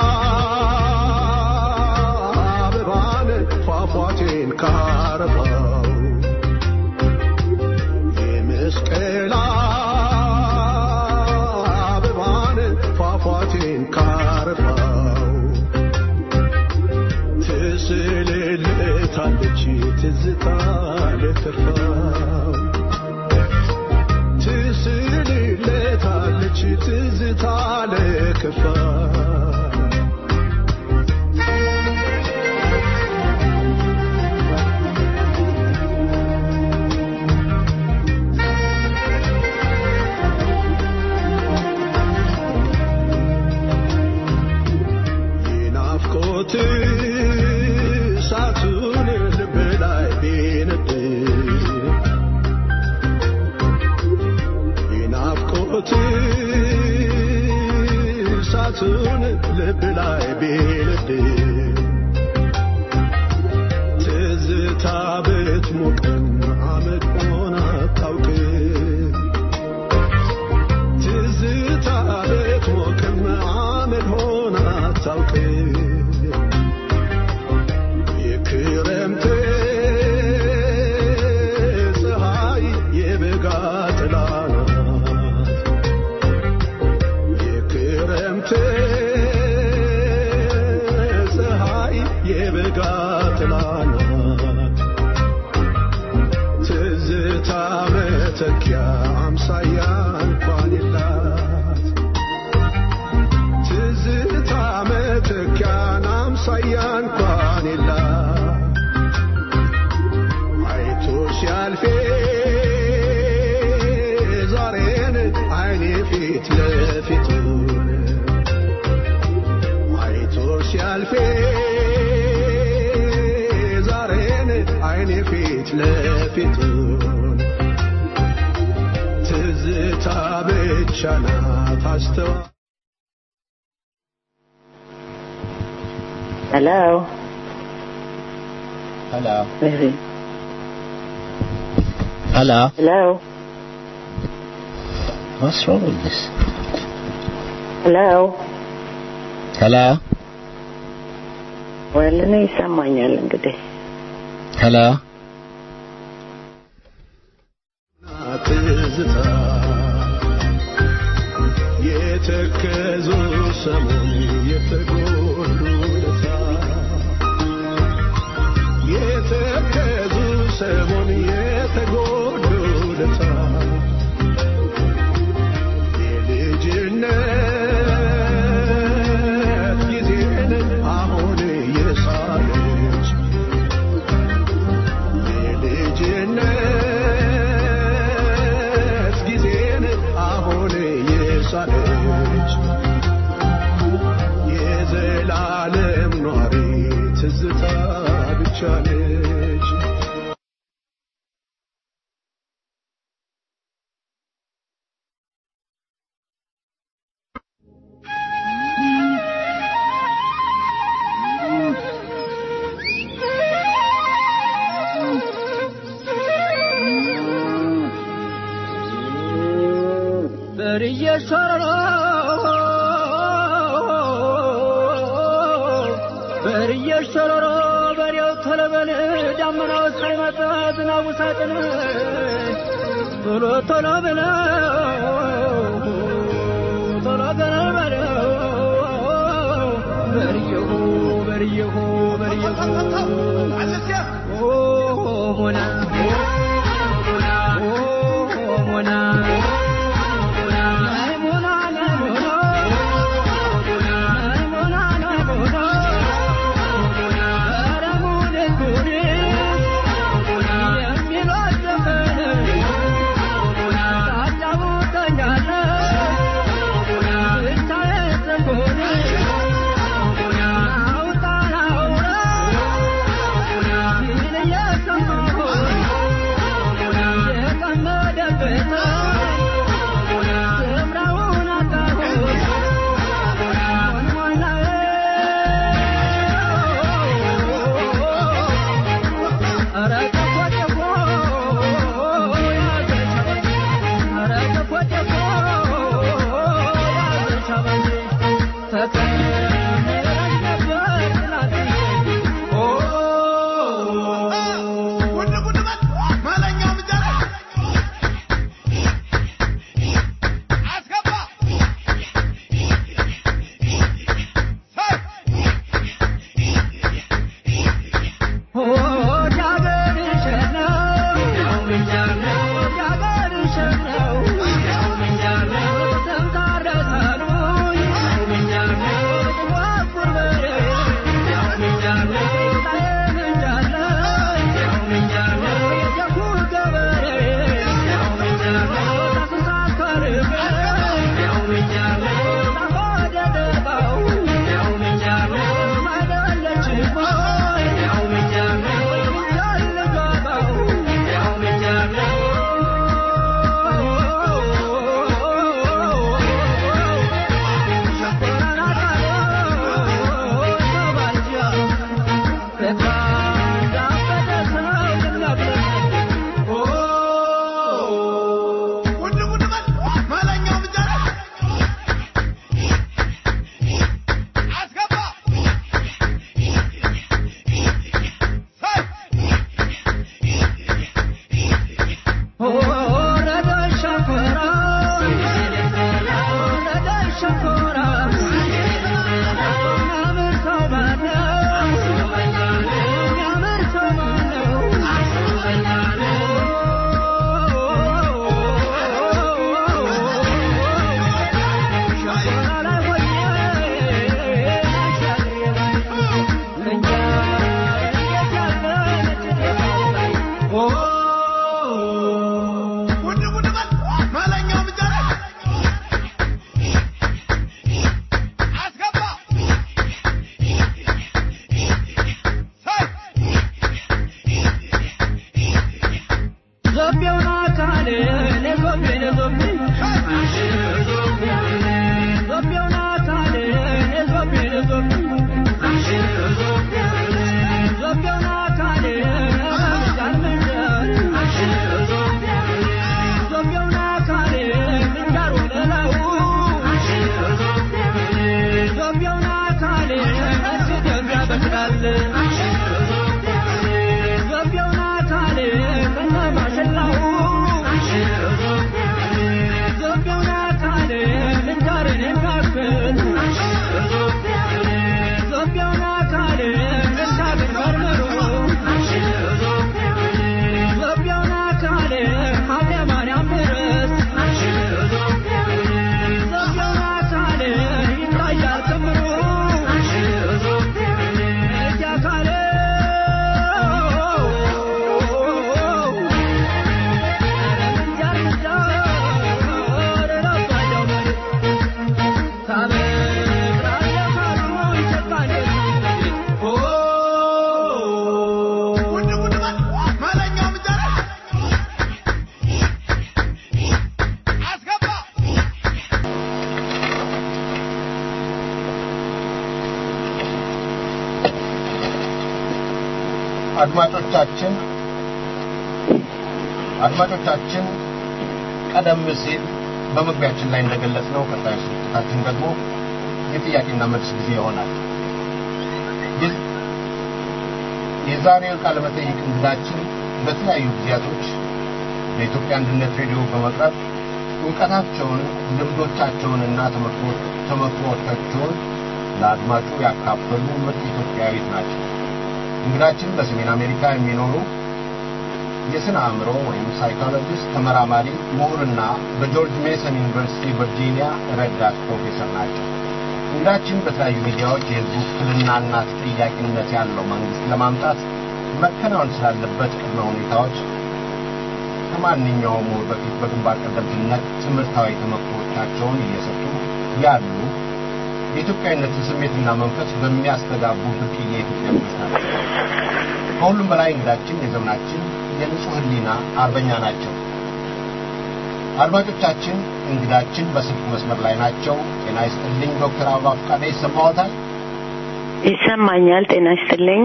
አበባን ፏፏቴን ካረፋው የመስቀል አበባን ፏፏቴን ካረፋው ትስልልታለች ትዝታ ለከፋው ትስልልታለች ትዝታ ለከፋው የናፍቆት እሳቱን ልብ ላይ ቢነድ እሳቱን ልብ ላይ ቢልድ ትዝታ ብትሞቅም አመድ ሆና አታውቅም ትዝታ ብትሞቅም አመድ ሆና አታውቅም የክረምት ፀሐይ የበጋ ጥላ ናት የክረምት ፀሐይ የበጋ ጥላ ናት ትዝታ መተኪያ አምሳያ እንኳን የላት ትዝታ መተኪያን አምሳያ እንኳን የላት አይቶ ሲያልፌ ዛሬን አይኔ ፊት ለፊቱን አይቶ ሲያልፌ ዛሬን አይኔ ፊት ለፊቱን ትዝታ ብቻ ናት አስተዋ Hello. Hello. Maybe. Hello. Hello. What's wrong with this? Hello. Hello. ወል እኔ ይሰማኛል እንግዲህ Hello. ትዝታ የተከዙ ሰሞን የተጎዱ ለታ የተከዙ ሰሞን የተጎዱ ለታ የልጅነት ጊዜን አሁን የሳለች የልጅነት ጊዜን አሁን የሳለች የዘላለም ኗሪ ትዝታ ብቻ ነች። በርዬ ሸረሮ በርዬ ሸረሮ በሬው ተለበል ዳመናው ሳይመጣ ዝናቡ ሳጥን ቶሎ ቶሎ ብለው ቶሎ ገና በለው በርየሁ በርየሁ በርየሁ ኦ ሞና ኦ ሞና Oh, አድማጮቻችን አድማጮቻችን ቀደም ሲል በመግቢያችን ላይ እንደገለጽነው ቀጣዩ ስርጭታችን ደግሞ የጥያቄና መልስ ጊዜ ይሆናል። ግን የዛሬው ቃለ መጠይቅ እንግዳችን በተለያዩ ጊዜያቶች በኢትዮጵያ አንድነት ሬዲዮ በመቅረብ እውቀታቸውን፣ ልምዶቻቸውንና ተመክሮቻቸውን ለአድማጩ ያካፈሉ ምርጥ ኢትዮጵያዊት ናቸው። እንግዳችን በሰሜን አሜሪካ የሚኖሩ የስነ አእምሮ ወይም ሳይኮሎጂስት ተመራማሪ፣ ምሁርና በጆርጅ ሜሰን ዩኒቨርሲቲ ቨርጂኒያ ረዳት ፕሮፌሰር ናቸው። እንግዳችን በተለያዩ ሚዲያዎች የህዝቡ ውክልናና ተጠያቂነት ያለው መንግስት ለማምጣት መከናወን ስላለበት ቅድመ ሁኔታዎች ከማንኛውም ምሁር በፊት በግንባር ቀደምትነት ትምህርታዊ ተመክሮቻቸውን እየሰጡ ያሉ የኢትዮጵያዊነትን ስሜትና መንፈስ በሚያስተጋቡ ብርቅዬ የኢትዮጵያ ልጆች ናቸው። ከሁሉም በላይ እንግዳችን የዘመናችን የንጹህ ህሊና አርበኛ ናቸው። አድማጮቻችን እንግዳችን በስልክ መስመር ላይ ናቸው። ጤና ይስጥልኝ ዶክተር አበባ ፈቃደ ይሰማዎታል? ይሰማኛል። ጤና ይስጥልኝ።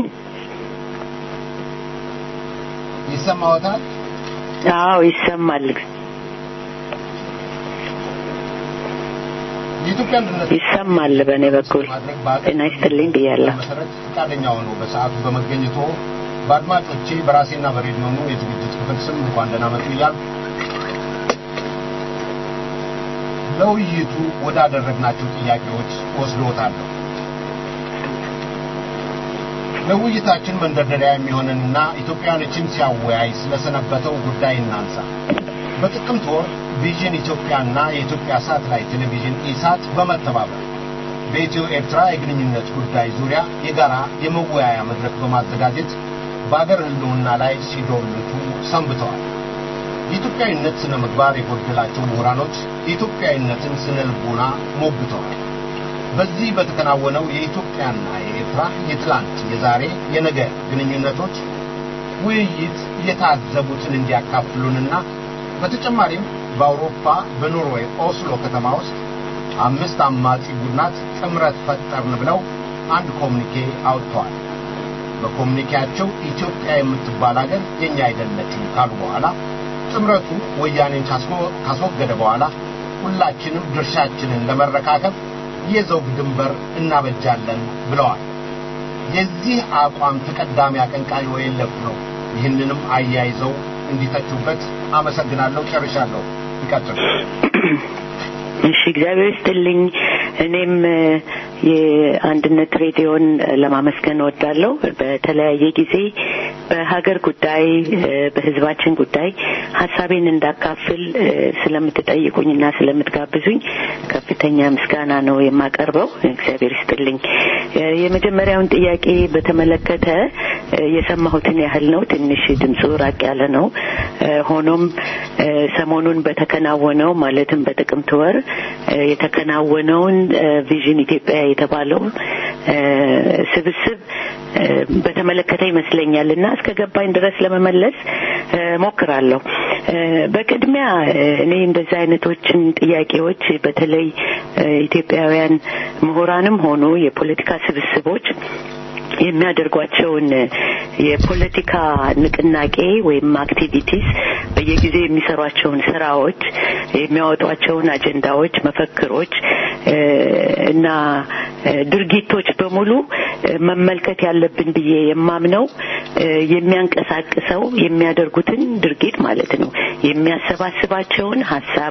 ይሰማዎታል? አዎ ይሰማል። የኢትዮጵያ አንድነት ይሰማል። በእኔ በኩል ጤና ይስጥልኝ ብያለሁ። መሰረት ፈቃደኛ ሆኖ በሰዓቱ በመገኘቶ በአድማጮቼ በራሴና በሬዲዮኑ የዝግጅት ክፍል ስም እንኳን ደህና መጡ እያልኩ ለውይይቱ ወዳደረግናቸው ጥያቄዎች ወስዶታለሁ። ለውይይታችን መንደርደሪያ የሚሆነንና ኢትዮጵያኖችን ሲያወያይ ስለሰነበተው ጉዳይ እናንሳ። በጥቅምት ወር ቪዥን ኢትዮጵያና የኢትዮጵያ ሳተላይት ቴሌቪዥን ኢሳት በመተባበር በኢትዮ ኤርትራ የግንኙነት ጉዳይ ዙሪያ የጋራ የመወያያ መድረክ በማዘጋጀት በአገር ሕልውና ላይ ሲዶልቱ ሰንብተዋል። የኢትዮጵያዊነት ስነ ምግባር የጎደላቸው ምሁራኖች የኢትዮጵያዊነትን ስነ ልቦና ሞግተዋል። በዚህ በተከናወነው የኢትዮጵያና የኤርትራ የትላንት፣ የዛሬ፣ የነገ ግንኙነቶች ውይይት የታዘቡትን እንዲያካፍሉንና በተጨማሪም በአውሮፓ በኖርዌይ ኦስሎ ከተማ ውስጥ አምስት አማጺ ቡድናት ጥምረት ፈጠርን ብለው አንድ ኮሚኒኬ አውጥተዋል። በኮሚኒኬያቸው ኢትዮጵያ የምትባል ሀገር የኛ አይደለችም ካሉ በኋላ ጥምረቱ ወያኔን ካስወገደ በኋላ ሁላችንም ድርሻችንን ለመረካከብ የዘውግ ድንበር እናበጃለን ብለዋል። የዚህ አቋም ተቀዳሚ አቀንቃኝ ወየለፍ ነው። ይህንንም አያይዘው እንዲተቹበት አመሰግናለሁ። ጨርሻለሁ። ይቀጥሉ። እሺ፣ እግዚአብሔር ይስጥልኝ። እኔም የአንድነት ሬዲዮን ለማመስገን እወዳለሁ። በተለያየ ጊዜ በሀገር ጉዳይ፣ በሕዝባችን ጉዳይ ሀሳቤን እንዳካፍል ስለምትጠይቁኝና ስለምትጋብዙኝ ከፍተኛ ምስጋና ነው የማቀርበው። እግዚአብሔር ይስጥልኝ። የመጀመሪያውን ጥያቄ በተመለከተ የሰማሁትን ያህል ነው። ትንሽ ድምፁ ራቅ ያለ ነው። ሆኖም ሰሞኑን በተከናወነው ማለትም በጥቅምት ወር የተከናወነውን ቪዥን ኢትዮጵያ የተባለው ስብስብ በተመለከተ ይመስለኛል እና እስከ ገባኝ ድረስ ለመመለስ ሞክራለሁ። በቅድሚያ እኔ እንደዚህ አይነቶችን ጥያቄዎች በተለይ ኢትዮጵያውያን ምሁራንም ሆኑ የፖለቲካ ስብስቦች የሚያደርጓቸውን የፖለቲካ ንቅናቄ ወይም አክቲቪቲስ በየጊዜው የሚሰሯቸውን ስራዎች፣ የሚያወጧቸውን አጀንዳዎች፣ መፈክሮች እና ድርጊቶች በሙሉ መመልከት ያለብን ብዬ የማምነው የሚያንቀሳቅሰው የሚያደርጉትን ድርጊት ማለት ነው የሚያሰባስባቸውን ሀሳብ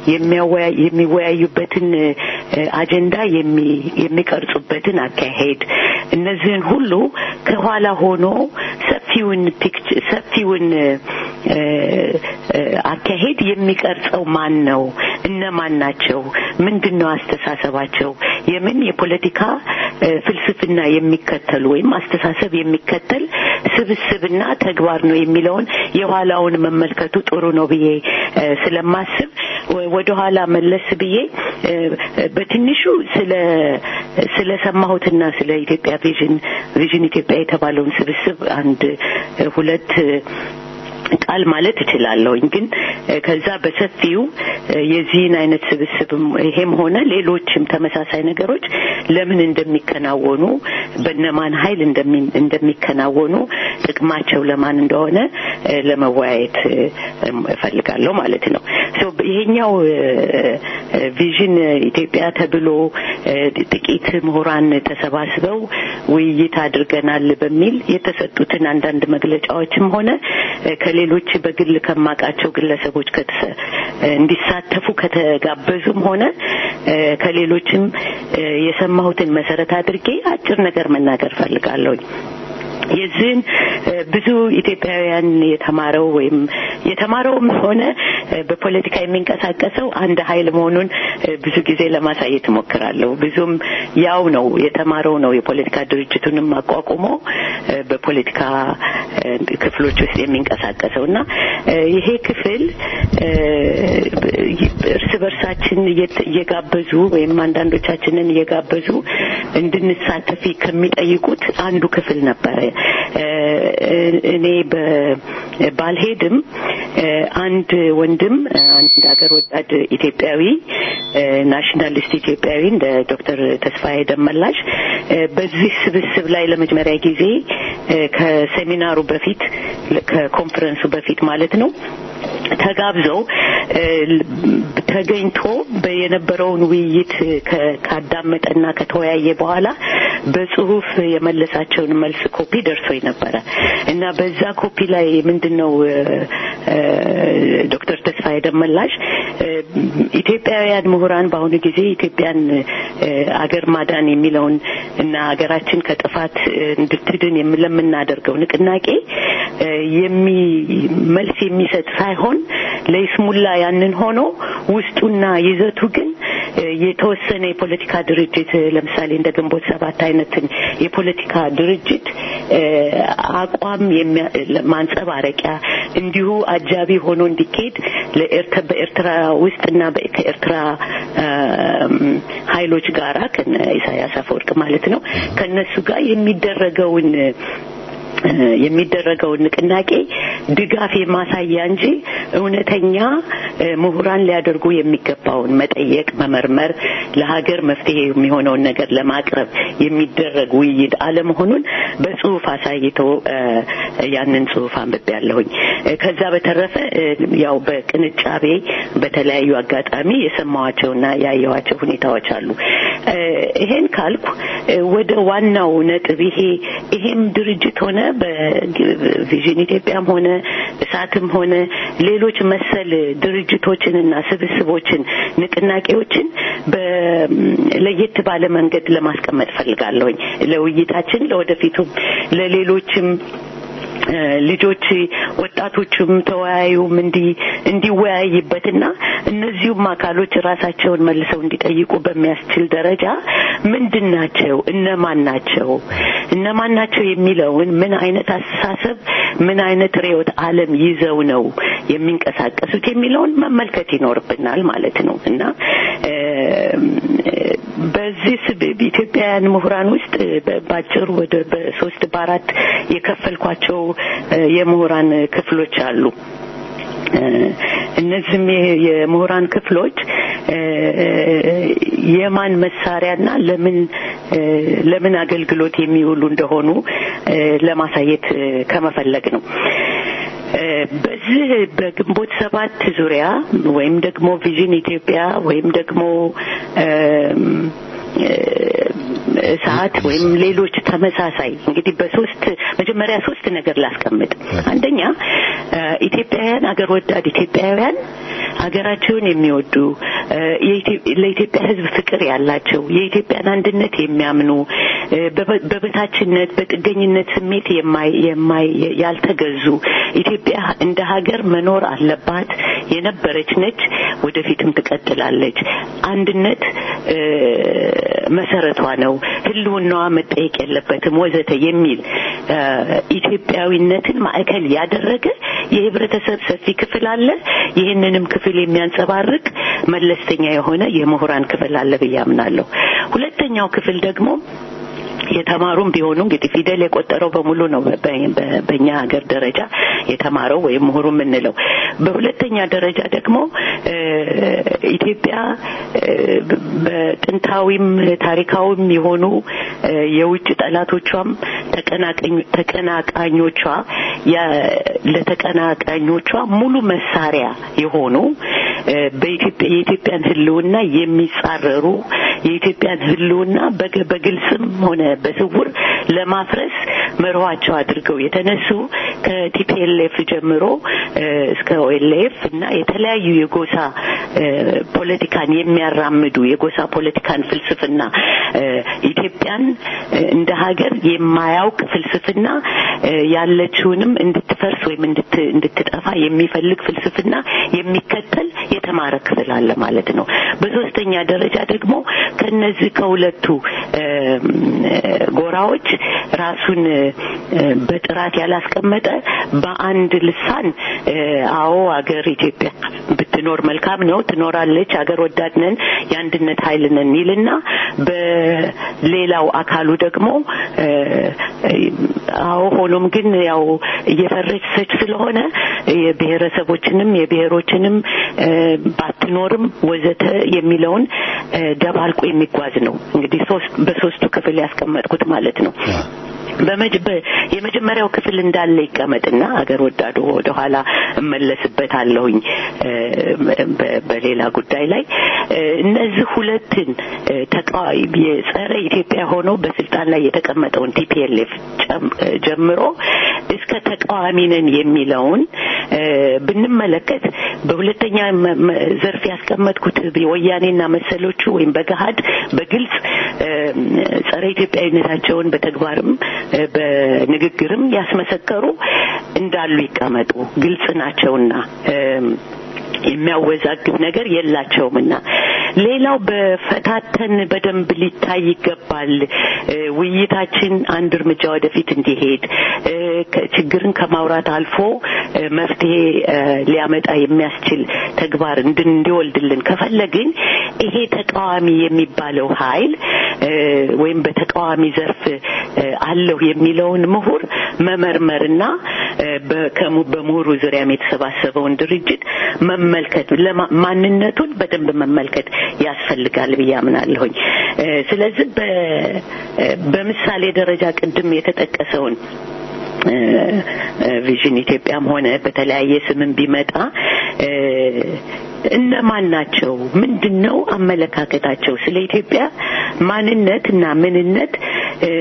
የሚወያዩበትን አጀንዳ የሚቀርጹበትን አካሄድ እነዚህን ሁሉ ከኋላ ሆኖ ሰፊውን ፒክች ሰፊውን አካሄድ የሚቀርጸው ማን ነው? እነማን ናቸው? ምንድን ነው አስተሳሰባቸው? የምን የፖለቲካ ፍልስፍና የሚከተሉ ወይም አስተሳሰብ የሚከተል ስብስብና ተግባር ነው የሚለውን የኋላውን መመልከቱ ጥሩ ነው ብዬ ስለማስብ ወደ ኋላ መለስ ብዬ በትንሹ ስለ ስለሰማሁትና ስለ ኢትዮጵያ ቪዥን ቪዥን ኢትዮጵያ የተባለውን ስብስብ አንድ ሁለት ቃል ማለት እችላለሁኝ ግን ከዛ በሰፊው የዚህን አይነት ስብስብም ይሄም ሆነ ሌሎችም ተመሳሳይ ነገሮች ለምን እንደሚከናወኑ በነማን ኃይል እንደሚከናወኑ ጥቅማቸው ለማን እንደሆነ ለመወያየት እፈልጋለሁ ማለት ነው። ይሄኛው ቪዥን ኢትዮጵያ ተብሎ ጥቂት ምሁራን ተሰባስበው ውይይት አድርገናል በሚል የተሰጡትን አንዳንድ መግለጫዎችም ሆነ ከሌሎች በግል ከማቃቸው ግለሰቦች እንዲሳተፉ ከተጋበዙም ሆነ ከሌሎችም የሰማሁትን መሰረት አድርጌ አጭር ነገር መናገር ፈልጋለሁኝ። የዚህን ብዙ ኢትዮጵያውያን የተማረው ወይም የተማረውም ሆነ በፖለቲካ የሚንቀሳቀሰው አንድ ኃይል መሆኑን ብዙ ጊዜ ለማሳየት እሞክራለሁ። ብዙም ያው ነው የተማረው ነው የፖለቲካ ድርጅቱንም አቋቁሞ በፖለቲካ ክፍሎች ውስጥ የሚንቀሳቀሰው እና ይሄ ክፍል እርስ በርሳችን እየጋበዙ ወይም አንዳንዶቻችንን እየጋበዙ እንድንሳተፍ ከሚጠይቁት አንዱ ክፍል ነበረ። እኔ ባልሄድም አንድ ወንድም አንድ ሀገር ወዳድ ኢትዮጵያዊ ናሽናሊስት ኢትዮጵያዊ እንደ ዶክተር ተስፋዬ ደመላሽ በዚህ ስብስብ ላይ ለመጀመሪያ ጊዜ ከሴሚናሩ በፊት ከኮንፈረንሱ በፊት ማለት ነው ተጋብዘው ተገኝቶ የነበረውን ውይይት ካዳመጠና ከተወያየ በኋላ በጽሁፍ የመለሳቸውን መልስ ኮፒ ደርሶኝ ነበረ እና በዛ ኮፒ ላይ ምንድን ነው ዶክተር ተስፋዬ ደመላሽ ኢትዮጵያውያን ምሁራን በአሁኑ ጊዜ ኢትዮጵያን አገር ማዳን የሚለውን እና ሀገራችን ከጥፋት እንድትድን ለምናደርገው ንቅናቄ የሚ መልስ የሚሰጥ ሳይሆን ለይስሙላ ያንን ሆኖ ውስጡና ይዘቱ ግን የተወሰነ የፖለቲካ ድርጅት ለምሳሌ እንደ ግንቦት ሰባት አይነትን የፖለቲካ ድርጅት አቋም ማንጸባረቂያ እንዲሁ አጃቢ ሆኖ እንዲካሄድ በኤርትራ ውስጥና ከኤርትራ ኃይሎች ጋራ ከነ ኢሳያስ አፈወርቅ ማለት ነው ከነሱ ጋር የሚደረገውን የሚደረገውን ንቅናቄ ድጋፍ የማሳያ እንጂ እውነተኛ ምሁራን ሊያደርጉ የሚገባውን መጠየቅ፣ መመርመር፣ ለሀገር መፍትሄ የሚሆነውን ነገር ለማቅረብ የሚደረግ ውይይት አለመሆኑን በጽሁፍ አሳይተው ያንን ጽሁፍ አንብቤያለሁኝ። ከዛ በተረፈ ያው በቅንጫቤ በተለያዩ አጋጣሚ የሰማዋቸውና ያየዋቸው ሁኔታዎች አሉ። ይሄን ካልኩ ወደ ዋናው ነጥብ ይሄ ይሄም ድርጅት ሆነ በቪዥን ኢትዮጵያም ሆነ እሳትም ሆነ ሌሎች መሰል ድርጅቶችንና ስብስቦችን ንቅናቄዎችን ለየት ባለ መንገድ ለማስቀመጥ ፈልጋለሁኝ ለውይይታችን ለወደፊቱም ለሌሎችም ልጆች ወጣቶቹም ተወያዩም እንዲ እንዲወያይበትና እነዚሁም አካሎች ራሳቸውን መልሰው እንዲጠይቁ በሚያስችል ደረጃ ምንድን ናቸው እነማን ናቸው እነማን ናቸው የሚለውን ምን አይነት አስተሳሰብ ምን አይነት ርዕዮተ ዓለም ይዘው ነው የሚንቀሳቀሱት የሚለውን መመልከት ይኖርብናል ማለት ነው እና በዚህ ኢትዮጵያውያን ምሁራን ውስጥ ባጭሩ ወደ በሶስት በአራት የከፈልኳቸው የምሁራን ክፍሎች አሉ። እነዚህም የምሁራን ክፍሎች የማን መሳሪያና ለምን ለምን አገልግሎት የሚውሉ እንደሆኑ ለማሳየት ከመፈለግ ነው። በዚህ በግንቦት ሰባት ዙሪያ ወይም ደግሞ ቪዥን ኢትዮጵያ ወይም ደግሞ ሰዓት ወይም ሌሎች ተመሳሳይ እንግዲህ በሶስት መጀመሪያ ሶስት ነገር ላስቀምጥ። አንደኛ ኢትዮጵያውያን አገር ወዳድ ኢትዮጵያውያን ሀገራቸውን የሚወዱ ለኢትዮጵያ ሕዝብ ፍቅር ያላቸው የኢትዮጵያን አንድነት የሚያምኑ በበታችነት በጥገኝነት ስሜት የማይ ያልተገዙ ኢትዮጵያ እንደ ሀገር መኖር አለባት የነበረች ነች፣ ወደፊትም ትቀጥላለች። አንድነት መሰረቷ ነው፣ ህልውናዋ መጠየቅ የለበትም ወዘተ የሚል ኢትዮጵያዊነትን ማዕከል ያደረገ የህብረተሰብ ሰፊ ክፍል አለ። ይህንንም ክፍል የሚያንጸባርቅ መለስተኛ የሆነ የምሁራን ክፍል አለ ብዬ አምናለሁ። ሁለተኛው ክፍል ደግሞ የተማሩም ቢሆኑ እንግዲህ ፊደል የቆጠረው በሙሉ ነው በ- በ- በእኛ ሀገር ደረጃ የተማረው ወይም ምሁሩ የምንለው። በሁለተኛ ደረጃ ደግሞ እ፣ ኢትዮጵያ እ፣ በጥንታዊም ታሪካዊም የሆኑ እ፣ የውጭ ጠላቶቿም ተቀናቃኝ- ተቀናቃኞቿ ያ- ለተቀናቃኞቿ ሙሉ መሳሪያ የሆኑ እ፣ በኢትዮጵያ የኢትዮጵያን ሕልውና የሚጻረሩ የኢትዮጵያን ሕልውና በግ- በግልጽም ሆነ በስውር ለማፍረስ መርኋቸው አድርገው የተነሱ ከቲፒኤልኤፍ ጀምሮ እ፣ እስከ ኦኤልኤፍ እና የተለያዩ የጎሳ እ፣ ፖለቲካን የሚያራምዱ የጎሳ ፖለቲካን ፍልስፍና እ፣ ኢትዮጵያን እ፣ እንደ ሀገር የማያውቅ ፍልስፍና እ፣ ያለችውንም እንድትፈርስ ወይም እንድት- እንድትጠፋ የሚፈልግ ፍልስፍና የሚከተል የተማረ ክፍል አለ ማለት ነው። በሶስተኛ ደረጃ ደግሞ ከነዚህ ከሁለቱ እ፣ ጎራዎች ራሱን እ፣ በጥራት ያላስቀመጠ በአንድ ልሳን እ፣ አዎ አገር ኢትዮጵያ ብትኖር መልካም ነው፣ ትኖራለች፣ አገር ወዳድ ነን፣ የአንድነት ኃይል ነን ይልና በሌላው አካሉ ደግሞ እ፣ አዎ ሆኖም ግን ያው እየፈረሰች ስለሆነ የብሔረሰቦችንም የብሔሮችንም እ፣ ባትኖርም ወዘተ የሚለውን እ፣ ደባልቆ የሚጓዝ ነው። እንግዲህ ሶስት በሶስቱ ክፍል ያስቀመጥኩት ማለት ነው። በመጅ በ- የመጀመሪያው ክፍል እንዳለ ይቀመጥና አገር ወዳዱ ወደ ኋላ እመለስበታለሁኝ እ፣ በ- በሌላ ጉዳይ ላይ እ፣ እነዚህ ሁለትን እ፣ ተቃዋሚ የጸረ ኢትዮጵያ ሆነው በስልጣን ላይ የተቀመጠውን ቲፒኤልኤፍ ጀምሮ እስከ ተቃዋሚ ነን የሚለውን እ፣ ብንመለከት በሁለተኛ መ- መ- ዘርፍ ያስቀመጥኩት ወያኔና መሰሎቹ ወይም በገሀድ በግልጽ እ፣ ጸረ ኢትዮጵያዊነታቸውን በተግባርም እ፣ በንግግርም ያስመሰከሩ እንዳሉ ይቀመጡ። ግልጽ ናቸውና እም፣ የሚያወዛግብ ነገር የላቸውምና ሌላው በፈታተን በደንብ ሊታይ ይገባል። እ፣ ውይይታችን አንድ እርምጃ ወደፊት እንዲሄድ እ፣ ከ- ችግርን ከማውራት አልፎ እ፣ መፍትሄ እ፣ ሊያመጣ የሚያስችል ተግባር እንድን እንዲወልድልን ከፈለግን ይሄ ተቃዋሚ የሚባለው ኃይል እ፣ ወይም በተቃዋሚ ዘርፍ እ፣ አለሁ የሚለውን ምሁር መመርመርና እ፣ በከሙ- በምሁሩ ዙሪያም የተሰባሰበውን ድርጅት መመልከት ለማ- ማንነቱን በደንብ መመልከት ያስፈልጋል ብዬ አምናለሁኝ። እ፣ ስለዚህ በ- እ፣ በምሳሌ ደረጃ ቅድም የተጠቀሰውን እ፣ እ፣ ቪዥን ኢትዮጵያም ሆነ በተለያየ ስምም ቢመጣ እ፣ እነማን ናቸው? ምንድን ነው አመለካከታቸው? ስለ ኢትዮጵያ ማንነት እና ምንነት እ፣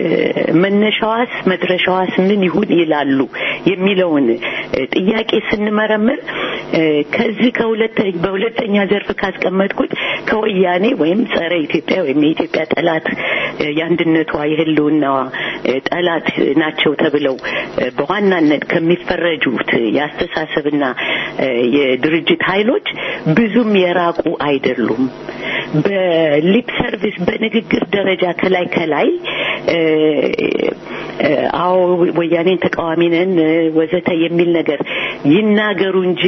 መነሻዋስ መድረሻዋስ ምን ይሁን ይላሉ የሚለውን እ፣ ጥያቄ ስንመረምር እ፣ ከዚህ ከሁለተ በሁለተኛ ዘርፍ ካስቀመጥኩት ከወያኔ ወይም ጸረ ኢትዮጵያ ወይም የኢትዮጵያ ጠላት እ፣ የአንድነቷ የሕልውናዋ እ፣ ጠላት ናቸው ተብለው እ፣ በዋናነት ከሚፈረጁት የአስተሳሰብና እ፣ የድርጅት ኃይሎች ብዙም የራቁ አይደሉም። በሊፕ ሰርቪስ በንግግር ደረጃ ከላይ ከላይ እ፣ እ፣ አዎ ወያኔን ተቃዋሚ ነን እ፣ ወዘተ የሚል ነገር ይናገሩ እንጂ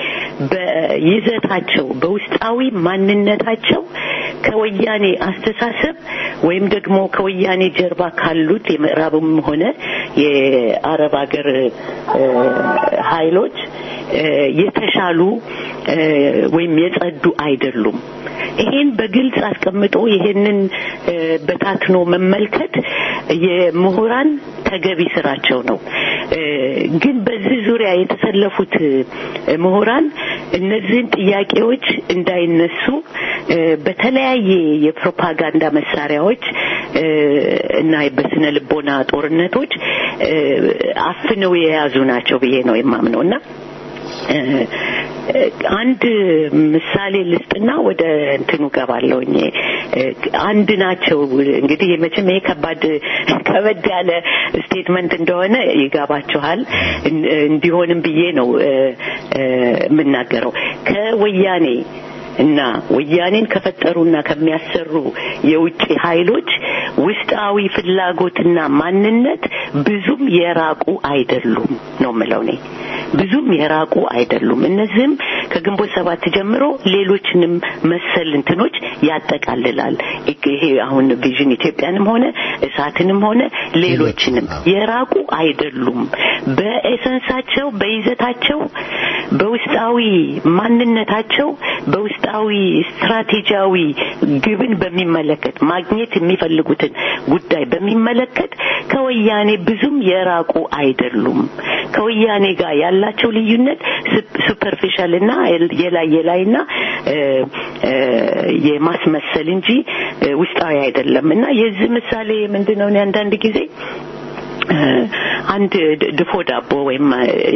በይዘታቸው በውስጣዊ ማንነታቸው ከወያኔ አስተሳሰብ ወይም ደግሞ ከወያኔ ጀርባ ካሉት የምዕራብም ሆነ የአረብ ሀገር እ፣ ኃይሎች እ፣ የተሻሉ እ፣ ወይም የጸዱ አይደሉም። ይሄን በግልጽ አስቀምጦ ይሄንን እ፣ በታትኖ መመልከት የምሁራን ተገቢ ስራቸው ነው። እ፣ ግን በዚህ ዙሪያ የተሰለፉት እ፣ ምሁራን እነዚህን ጥያቄዎች እንዳይነሱ እ፣ በተለያየ የፕሮፓጋንዳ መሳሪያዎች እ፣ እና በስነ ልቦና ጦርነቶች እ፣ አፍነው የያዙ ናቸው ብዬ ነው የማምነው እና እ፣ አንድ ምሳሌ ልስጥና ወደ እንትኑ ገባለሁኝ። እ፣ አንድ ናቸው እንግዲህ መቼም ይሄ ከባድ ከበድ ያለ ስቴትመንት እንደሆነ ይገባችኋል። እን- እንዲሆንም ብዬ ነው እ፣ እ፣ የምናገረው ከወያኔ እና ወያኔን ከፈጠሩና ከሚያሰሩ የውጭ ኃይሎች ውስጣዊ ፍላጎትና ማንነት ብዙም የራቁ አይደሉም ነው የምለው እኔ። ብዙም የራቁ አይደሉም። እነዚህም ከግንቦት ሰባት ጀምሮ ሌሎችንም መሰል እንትኖች ያጠቃልላል። ይሄ አሁን ቪዥን ኢትዮጵያንም ሆነ እሳትንም ሆነ ሌሎችንም የራቁ አይደሉም። በኤሰንሳቸው፣ በይዘታቸው፣ በውስጣዊ ማንነታቸው፣ በውስጣዊ ስትራቴጂያዊ ግብን በሚመለከት ማግኘት የሚፈልጉትን ጉዳይ በሚመለከት ከወያኔ ብዙም የራቁ አይደሉም። ከወያኔ ጋር ያላቸው ልዩነት ሱፐርፊሻል እና የላይ የላይና የማስመሰል እንጂ ውስጣዊ አይደለም እና የዚህ ምሳሌ ምንድን ነው? አንዳንድ ጊዜ አንድ ድፎ ዳቦ ወይም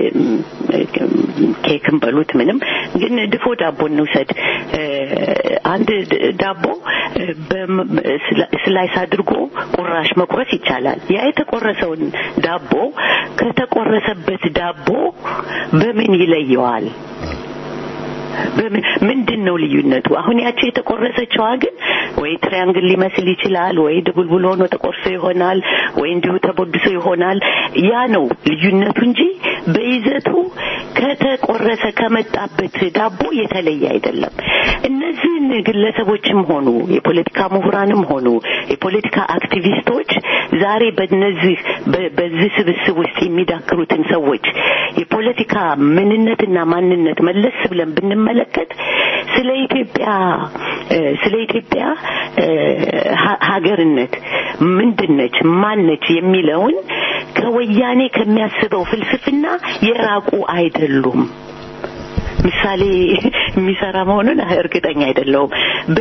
ኬክን በሉት ምንም ግን ድፎ ዳቦ እንውሰድ። አንድ ዳቦ ስላይስ አድርጎ ቁራሽ መቁረስ ይቻላል። ያ የተቆረሰውን ዳቦ ከተቆረሰበት ዳቦ በምን ይለየዋል? ምንድን ነው ልዩነቱ? አሁን ያቸው የተቆረሰችዋ ግን ወይ ትሪያንግል ሊመስል ይችላል፣ ወይ ድቡልቡል ሆኖ ተቆርሶ ይሆናል፣ ወይ እንዲሁ ተቦድሶ ይሆናል። ያ ነው ልዩነቱ እንጂ በይዘቱ ከተቆረሰ ከመጣበት ዳቦ የተለየ አይደለም። እነዚህን ግለሰቦችም ሆኑ የፖለቲካ ምሁራንም ሆኑ የፖለቲካ አክቲቪስቶች ዛሬ በነዚህ በዚህ ስብስብ ውስጥ የሚዳክሩትን ሰዎች የፖለቲካ ምንነትና ማንነት መለስ ብለን ብንመለከት ስለ ኢትዮጵያ ስለ ኢትዮጵያ ሀገርነት ምንድነች ማነች የሚለውን ከወያኔ ከሚያስበው ፍልስፍና የራቁ አይደሉም። ምሳሌ የሚሰራ መሆኑን እርግጠኛ አይደለሁም።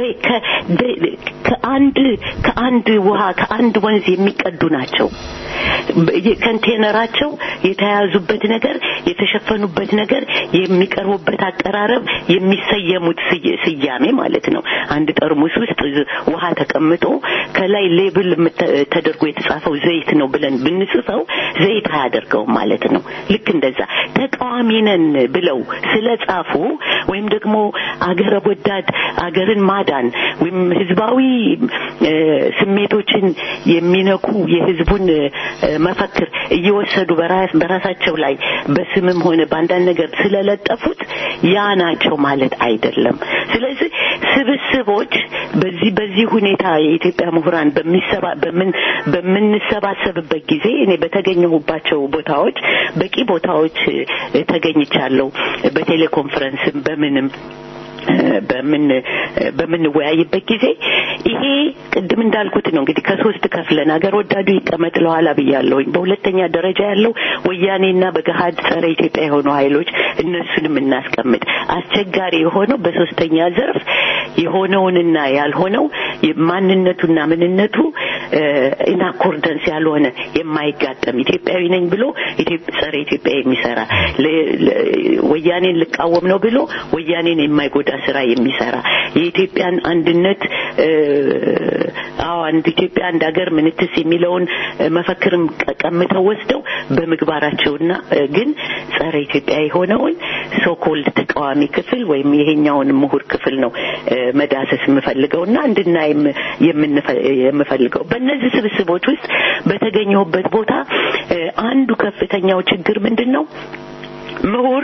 ከአንድ ከአንድ ውሃ ከአንድ ወንዝ የሚቀዱ ናቸው። ኮንቴነራቸው የተያዙበት ነገር የተሸፈኑበት ነገር የሚቀርቡበት አቀራረብ የሚሰየሙት ስያሜ ማለት ነው። አንድ ጠርሙስ ውስጥ ውሃ ተቀምጦ ከላይ ሌብል ተደርጎ የተጻፈው ዘይት ነው ብለን ብንጽፈው ዘይት አያደርገውም ማለት ነው። ልክ እንደዛ ተቃዋሚ ነን ብለው ስለጻፉ ወይም ደግሞ አገረ ወዳድ አገርን ማዳን ወይም ህዝባዊ ስሜቶችን የሚነኩ የህዝቡን መፈክር እየወሰዱ በራሳቸው ላይ በስምም ሆነ በአንዳንድ ነገር ስለለጠፉት ያ ናቸው ማለት አይደለም። ስለዚህ ስብስቦች በዚህ በዚህ ሁኔታ የኢትዮጵያ ምሁራን በሚሰባ በምን በምንሰባሰብበት ጊዜ እኔ በተገኘሁባቸው ቦታዎች በቂ ቦታዎች ተገኝቻለሁ። በቴሌኮንፈረንስም በምንም በምን በምንወያይበት ጊዜ ይሄ ቅድም እንዳልኩት ነው እንግዲህ ከሶስት ከፍለን ሀገር ወዳዱ ይቀመጥ ለኋላ ብያለሁኝ። በሁለተኛ ደረጃ ያለው ወያኔና በገሀድ ጸረ ኢትዮጵያ የሆኑ ኃይሎች እነሱንም እናስቀምጥ። አስቸጋሪ የሆነው በሶስተኛ ዘርፍ የሆነውንና ያልሆነው ማንነቱና ምንነቱ ኢን አኮርደንስ ያልሆነ የማይጋጠም ኢትዮጵያዊ ነኝ ብሎ ጸረ ኢትዮጵያ የሚሰራ ወያኔን ልቃወም ነው ብሎ ወያኔን የማይጎዳ ስራ የሚሰራ የኢትዮጵያን አንድነት አዎ አንድ ኢትዮጵያ አንድ ሀገር ምንትስ የሚለውን መፈክርም ቀምተው ወስደው በምግባራቸውና ግን ጸረ ኢትዮጵያ የሆነውን ሶኮልድ ተቃዋሚ ክፍል ወይም ይሄኛውን ምሁር ክፍል ነው መዳሰስ የምፈልገውና እንድናይም የምፈልገው በእነዚህ ስብስቦች ውስጥ በተገኘሁበት ቦታ አንዱ ከፍተኛው ችግር ምንድን ነው? ምሁር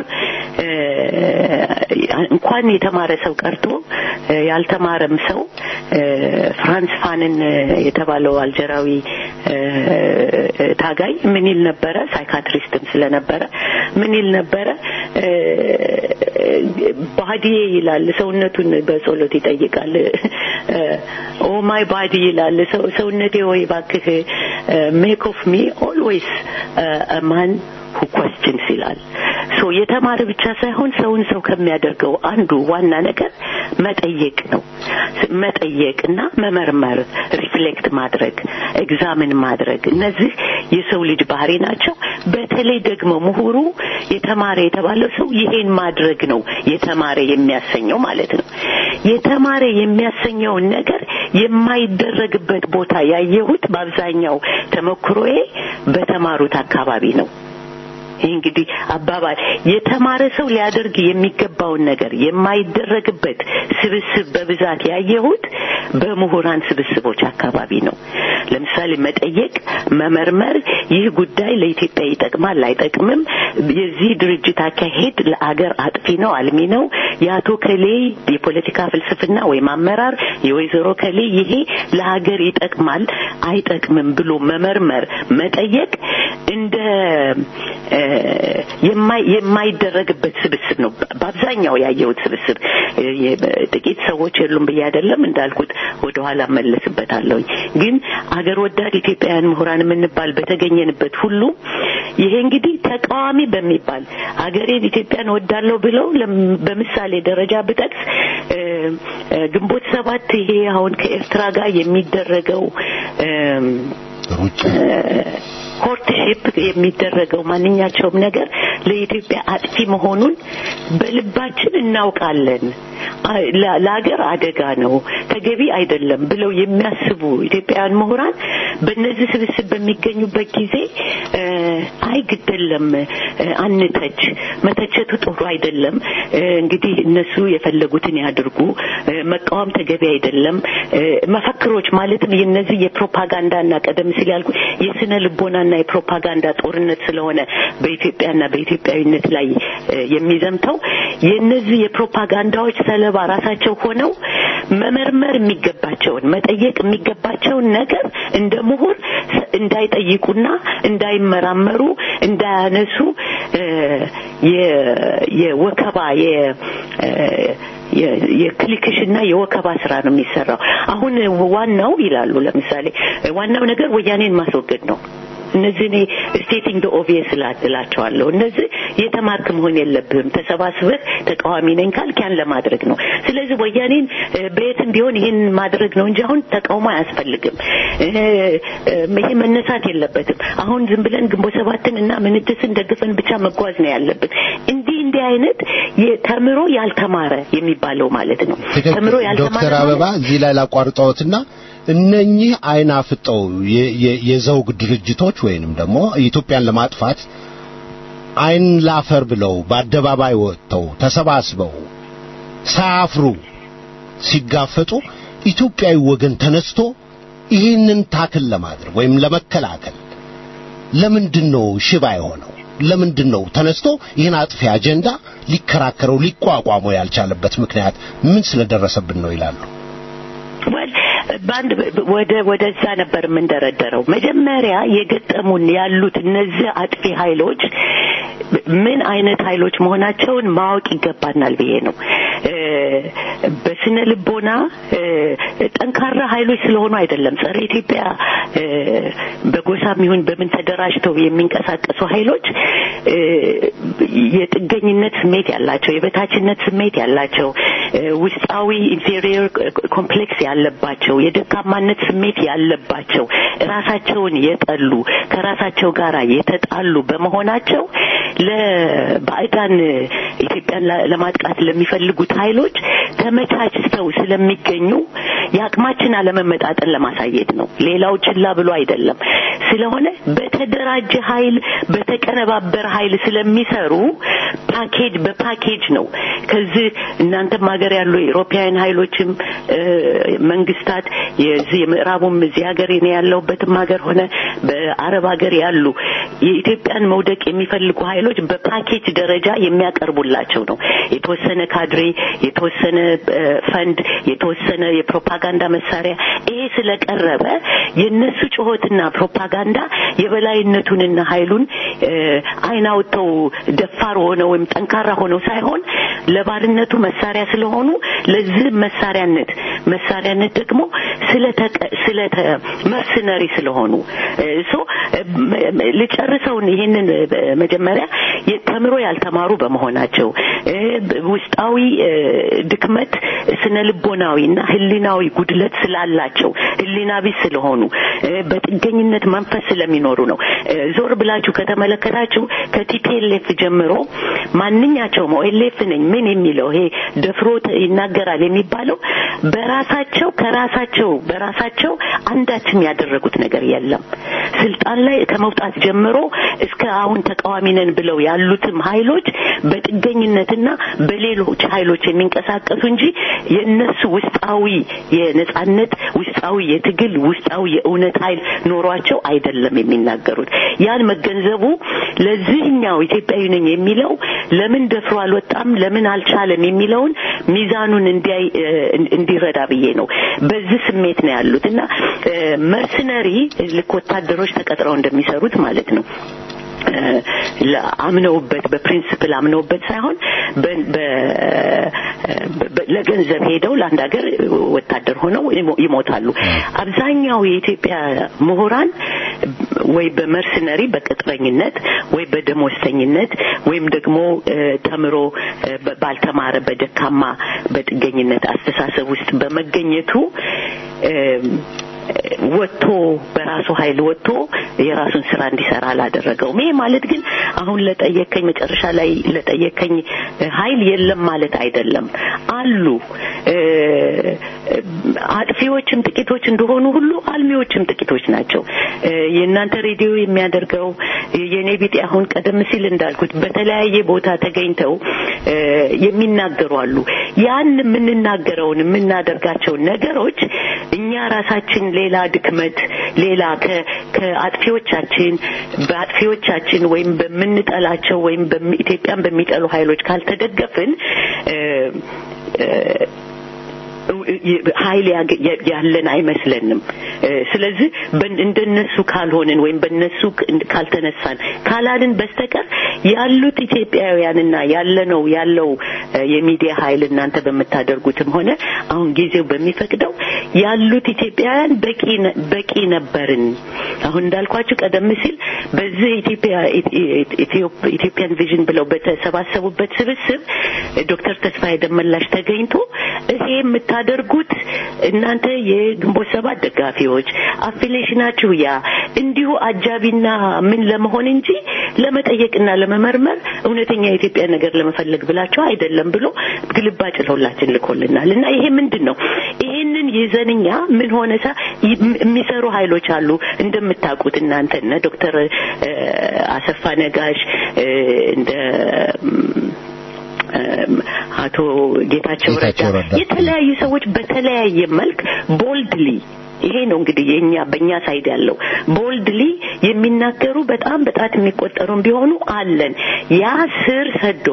እንኳን የተማረ ሰው ቀርቶ ያልተማረም ሰው ፍራንስ ፋንን የተባለው አልጀራዊ ታጋይ ምን ይል ነበረ? ሳይካትሪስትም ስለነበረ ምን ይል ነበረ? ባዲዬ ይላል፣ ሰውነቱን በጸሎት ይጠይቃል። ኦ ማይ ባዲ ይላል፣ ሰውነቴ ወይ ባክህ ሜክ ኦፍ ሚ ኦልዌይስ ማን ሁ ኮስችንስ ይላል። ሶ የተማረ ብቻ ሳይሆን ሰውን ሰው ከሚያደርገው አንዱ ዋና ነገር መጠየቅ ነው። መጠየቅና መመርመር፣ ሪፍሌክት ማድረግ፣ ኤግዛምን ማድረግ እነዚህ የሰው ልጅ ባህሪ ናቸው። በተለይ ደግሞ ምሁሩ የተማረ የተባለው ሰው ይሄን ማድረግ ነው የተማረ የሚያሰኘው ማለት ነው። የተማረ የሚያሰኘውን ነገር የማይደረግበት ቦታ ያየሁት በአብዛኛው ተሞክሮዬ በተማሩት አካባቢ ነው። ይህ እንግዲህ አባባል የተማረ ሰው ሊያደርግ የሚገባውን ነገር የማይደረግበት ስብስብ በብዛት ያየሁት በምሁራን ስብስቦች አካባቢ ነው። ለምሳሌ መጠየቅ፣ መመርመር፣ ይህ ጉዳይ ለኢትዮጵያ ይጠቅማል አይጠቅምም፣ የዚህ ድርጅት አካሄድ ለአገር አጥፊ ነው አልሚ ነው፣ የአቶ ከሌ የፖለቲካ ፍልስፍና ወይም አመራር፣ የወይዘሮ ከሌ ይሄ ለሀገር ይጠቅማል አይጠቅምም ብሎ መመርመር፣ መጠየቅ እንደ የማይደረግበት ስብስብ ነው። በአብዛኛው ያየሁት ስብስብ ጥቂት ሰዎች የሉም ብዬ አይደለም እንዳልኩት ወደኋላ መለስበታለሁኝ። ግን አገር ወዳድ ኢትዮጵያውያን ምሁራን የምንባል በተገኘንበት ሁሉ ይሄ እንግዲህ ተቃዋሚ በሚባል አገሬን ኢትዮጵያን ወዳለሁ ብለው በምሳሌ ደረጃ ብጠቅስ ግንቦት ሰባት ይሄ አሁን ከኤርትራ ጋር የሚደረገው ኮርትሺፕ የሚደረገው ማንኛቸውም ነገር ለኢትዮጵያ አጥፊ መሆኑን በልባችን እናውቃለን። ለሀገር አደጋ ነው፣ ተገቢ አይደለም ብለው የሚያስቡ ኢትዮጵያውያን ምሁራን በእነዚህ ስብስብ በሚገኙበት ጊዜ አይ ግደለም፣ አንተች፣ መተቸቱ ጥሩ አይደለም፣ እንግዲህ እነሱ የፈለጉትን ያድርጉ፣ መቃወም ተገቢ አይደለም፣ መፈክሮች ማለትም የነዚህ የፕሮፓጋንዳና ቀደም ሲል ያልኩ የስነ ልቦናና የፕሮፓጋንዳ ጦርነት ስለሆነ በኢትዮጵያና በኢትዮጵያዊነት ላይ የሚዘምተው የነዚህ የፕሮፓጋንዳዎች ሰለባ ራሳቸው ሆነው መመርመር የሚገባቸውን መጠየቅ የሚገባቸውን ነገር እንደ ምሁር እንዳይጠይቁና እንዳይመራመሩ እንዳያነሱ የወከባ የክሊክሽና የወከባ ስራ ነው የሚሰራው። አሁን ዋናው ይላሉ ለምሳሌ ዋናው ነገር ወያኔን ማስወገድ ነው። እነዚህ እኔ ስቴቲንግ ደ ኦቪየስ እላቸዋለሁ። እነዚህ የተማርክ መሆን የለብህም። ተሰባስበህ ተቃዋሚ ነኝ ካልክ ያን ለማድረግ ነው። ስለዚህ ወያኔን በየትም ቢሆን ይህን ማድረግ ነው እንጂ አሁን ተቃውሞ አያስፈልግም። ይሄ መነሳት የለበትም። አሁን ዝም ብለን ግንቦት ሰባትን እና ምንትስን ደግፈን ብቻ መጓዝ ነው ያለብን። እንዲህ እንዲህ አይነት ተምሮ ያልተማረ የሚባለው ማለት ነው። ተምሮ ያልተማረ ዶክተር አበባ እዚህ ላይ ላቋርጠዎትና እነኚህ አይን አፍጠው የዘውግ ድርጅቶች ወይንም ደግሞ ኢትዮጵያን ለማጥፋት አይን ላፈር ብለው በአደባባይ ወጥተው ተሰባስበው ሳያፍሩ ሲጋፈጡ ኢትዮጵያዊ ወገን ተነስቶ ይህንን ታክል ለማድረግ ወይም ለመከላከል ለምንድን ነው ሽባ የሆነው? ለምንድን ነው ተነስቶ ይህን አጥፊ አጀንዳ ሊከራከረው ሊቋቋመው ያልቻለበት ምክንያት ምን ስለደረሰብን ነው ይላሉ? በአንድ ወደ ወደዛ ነበር የምንደረደረው። መጀመሪያ የገጠሙን ያሉት እነዚህ አጥፊ ኃይሎች ምን አይነት ኃይሎች መሆናቸውን ማወቅ ይገባናል ብዬ ነው። በስነ ልቦና ጠንካራ ኃይሎች ስለሆኑ አይደለም። ጸረ ኢትዮጵያ በጎሳም ይሁን በምን ተደራጅተው የሚንቀሳቀሱ ኃይሎች የጥገኝነት ስሜት ያላቸው፣ የበታችነት ስሜት ያላቸው፣ ውስጣዊ ኢንፌሪየር ኮምፕሌክስ ያለባቸው፣ የደካማነት ስሜት ያለባቸው፣ ራሳቸውን የጠሉ ከራሳቸው ጋር የተጣሉ በመሆናቸው ለባዕዳን ኢትዮጵያን ለማጥቃት ለሚፈልጉት ኃይሎች ተመቻችተው ስለሚገኙ የአቅማችን አለመመጣጠን ለማሳየት ነው። ሌላው ችላ ብሎ አይደለም። ስለሆነ በተደራጀ ኃይል በተቀነባበረ ኃይል ስለሚሰሩ ፓኬጅ በፓኬጅ ነው። ከዚህ እናንተም ሀገር ያሉ የኢሮፓውያን ኃይሎችም መንግስታት የዚህ የምዕራቡም እዚህ ሀገር እኔ ያለሁበትም ሀገር ሆነ በአረብ ሀገር ያሉ የኢትዮጵያን መውደቅ የሚፈልጉ ኃይሎች በፓኬጅ ደረጃ የሚያቀርቡላቸው ነው። የተወሰነ ካድሬ፣ የተወሰነ ፈንድ፣ የተወሰነ የፕሮፓጋንዳ መሳሪያ ይሄ ስለቀረበ የነሱ ጩኸትና ፕሮፓጋንዳ የበላይነቱንና ኃይሉን አይን አውጥተው ደፋር ሆነው ወይም ጠንካራ ሆነው ሳይሆን ለባርነቱ መሳሪያ ስለሆኑ ለዚህ መሳሪያነት መሳሪያነት ደግሞ ስለተ መርሰነሪ ስለሆኑ ሶ ልጨርሰውን ይሄንን መጀመሪያ ተምሮ ያልተማሩ በመሆናቸው ውስጣዊ ድክመት ስነ ልቦናዊና ህሊናዊ ጉድለት ስላላቸው ህሊና ቢስ ስለሆኑ በጥገኝነት መንፈስ ስለሚኖሩ ነው። ዞር ብላችሁ ከተመለከታችሁ ከቲፒኤልኤፍ ጀምሮ ማንኛቸውም ኦኤልኤፍ ነኝ ምን የሚለው ይሄ ደፍሮ ይናገ ይናገራል የሚባለው በራሳቸው ከራሳቸው በራሳቸው አንዳችም ያደረጉት ነገር የለም። ስልጣን ላይ ከመውጣት ጀምሮ እስከ አሁን ተቃዋሚ ነን ብለው ያሉትም ኃይሎች በጥገኝነትና በሌሎች ኃይሎች የሚንቀሳቀሱ እንጂ የእነሱ ውስጣዊ የነጻነት ውስጣዊ የትግል ውስጣዊ የእውነት ኃይል ኖሯቸው አይደለም የሚናገሩት። ያን መገንዘቡ ለዚህኛው ኢትዮጵያዊ ነኝ የሚለው ለምን ደፍሮ አልወጣም፣ ለምን አልቻለም የሚለውን ሚዛኑን እንዲያይ እንዲረዳ ብዬ ነው። በዚህ ስሜት ነው ያሉት እና መርሰነሪ ልክ ወታደሮች ተቀጥረው እንደሚሰሩት ማለት ነው። አምነውበት በፕሪንስፕል አምነውበት ሳይሆን ለገንዘብ ሄደው ለአንድ ሀገር ወታደር ሆነው ይሞታሉ። አብዛኛው የኢትዮጵያ ምሁራን ወይ በመርሰነሪ በቅጥረኝነት ወይ በደሞዝተኝነት ወይም ደግሞ ተምሮ ባልተማረ በደካማ በጥገኝነት አስተሳሰብ ውስጥ በመገኘቱ ወጥቶ በራሱ ኃይል ወጥቶ የራሱን ስራ እንዲሰራ አላደረገውም። ይሄ ማለት ግን አሁን ለጠየከኝ መጨረሻ ላይ ለጠየከኝ ኃይል የለም ማለት አይደለም። አሉ አጥፊዎችም ጥቂቶች እንደሆኑ ሁሉ አልሚዎችም ጥቂቶች ናቸው። የእናንተ ሬዲዮ የሚያደርገው የኔ ቢጤ አሁን ቀደም ሲል እንዳልኩት በተለያየ ቦታ ተገኝተው የሚናገሩ አሉ። ያን የምንናገረውን የምናደርጋቸውን ነገሮች እኛ ራሳችን ሌላ ድክመት ሌላ ከአጥፊዎቻችን በአጥፊዎቻችን ወይም በምንጠላቸው ወይም ኢትዮጵያን በሚጠሉ ኃይሎች ካልተደገፍን ኃይል ያለን አይመስለንም። ስለዚህ እንደነሱ ካልሆንን ወይም በነሱ ካልተነሳን ካላልን በስተቀር ያሉት ኢትዮጵያውያንና ያለነው ያለው የሚዲያ ኃይል እናንተ በምታደርጉትም ሆነ አሁን ጊዜው በሚፈቅደው ያሉት ኢትዮጵያውያን በቂ በቂ ነበርን። አሁን እንዳልኳችሁ ቀደም ሲል በዚህ ኢትዮጵያ ኢትዮጵያን ቪዥን ብለው በተሰባሰቡበት ስብስብ ዶክተር ተስፋዬ ደመላሽ ተገኝቶ ይሄ የምታደርጉት እናንተ የግንቦት ሰባት ደጋፊዎች አፊሌሽናችሁ ያ እንዲሁ አጃቢና ምን ለመሆን እንጂ ለመጠየቅና ለመመርመር እውነተኛ የኢትዮጵያ ነገር ለመፈለግ ብላችሁ አይደለም ብሎ ግልባጭ ለሁላችን ልኮልናል እና ይሄ ምንድን ነው? ይሄንን ይዘንኛ ምን ሆነ ሳ የሚሰሩ ኃይሎች አሉ እንደምታውቁት እናንተ እነ ዶክተር አሰፋ ነጋሽ እንደ አቶ ጌታቸው ረዳ የተለያዩ ሰዎች በተለያየ መልክ ቦልድሊ ይሄ ነው እንግዲህ የኛ በእኛ ሳይድ ያለው ቦልድሊ የሚናገሩ በጣም በጣት የሚቆጠሩን ቢሆኑ አለን። ያ ስር ሰዶ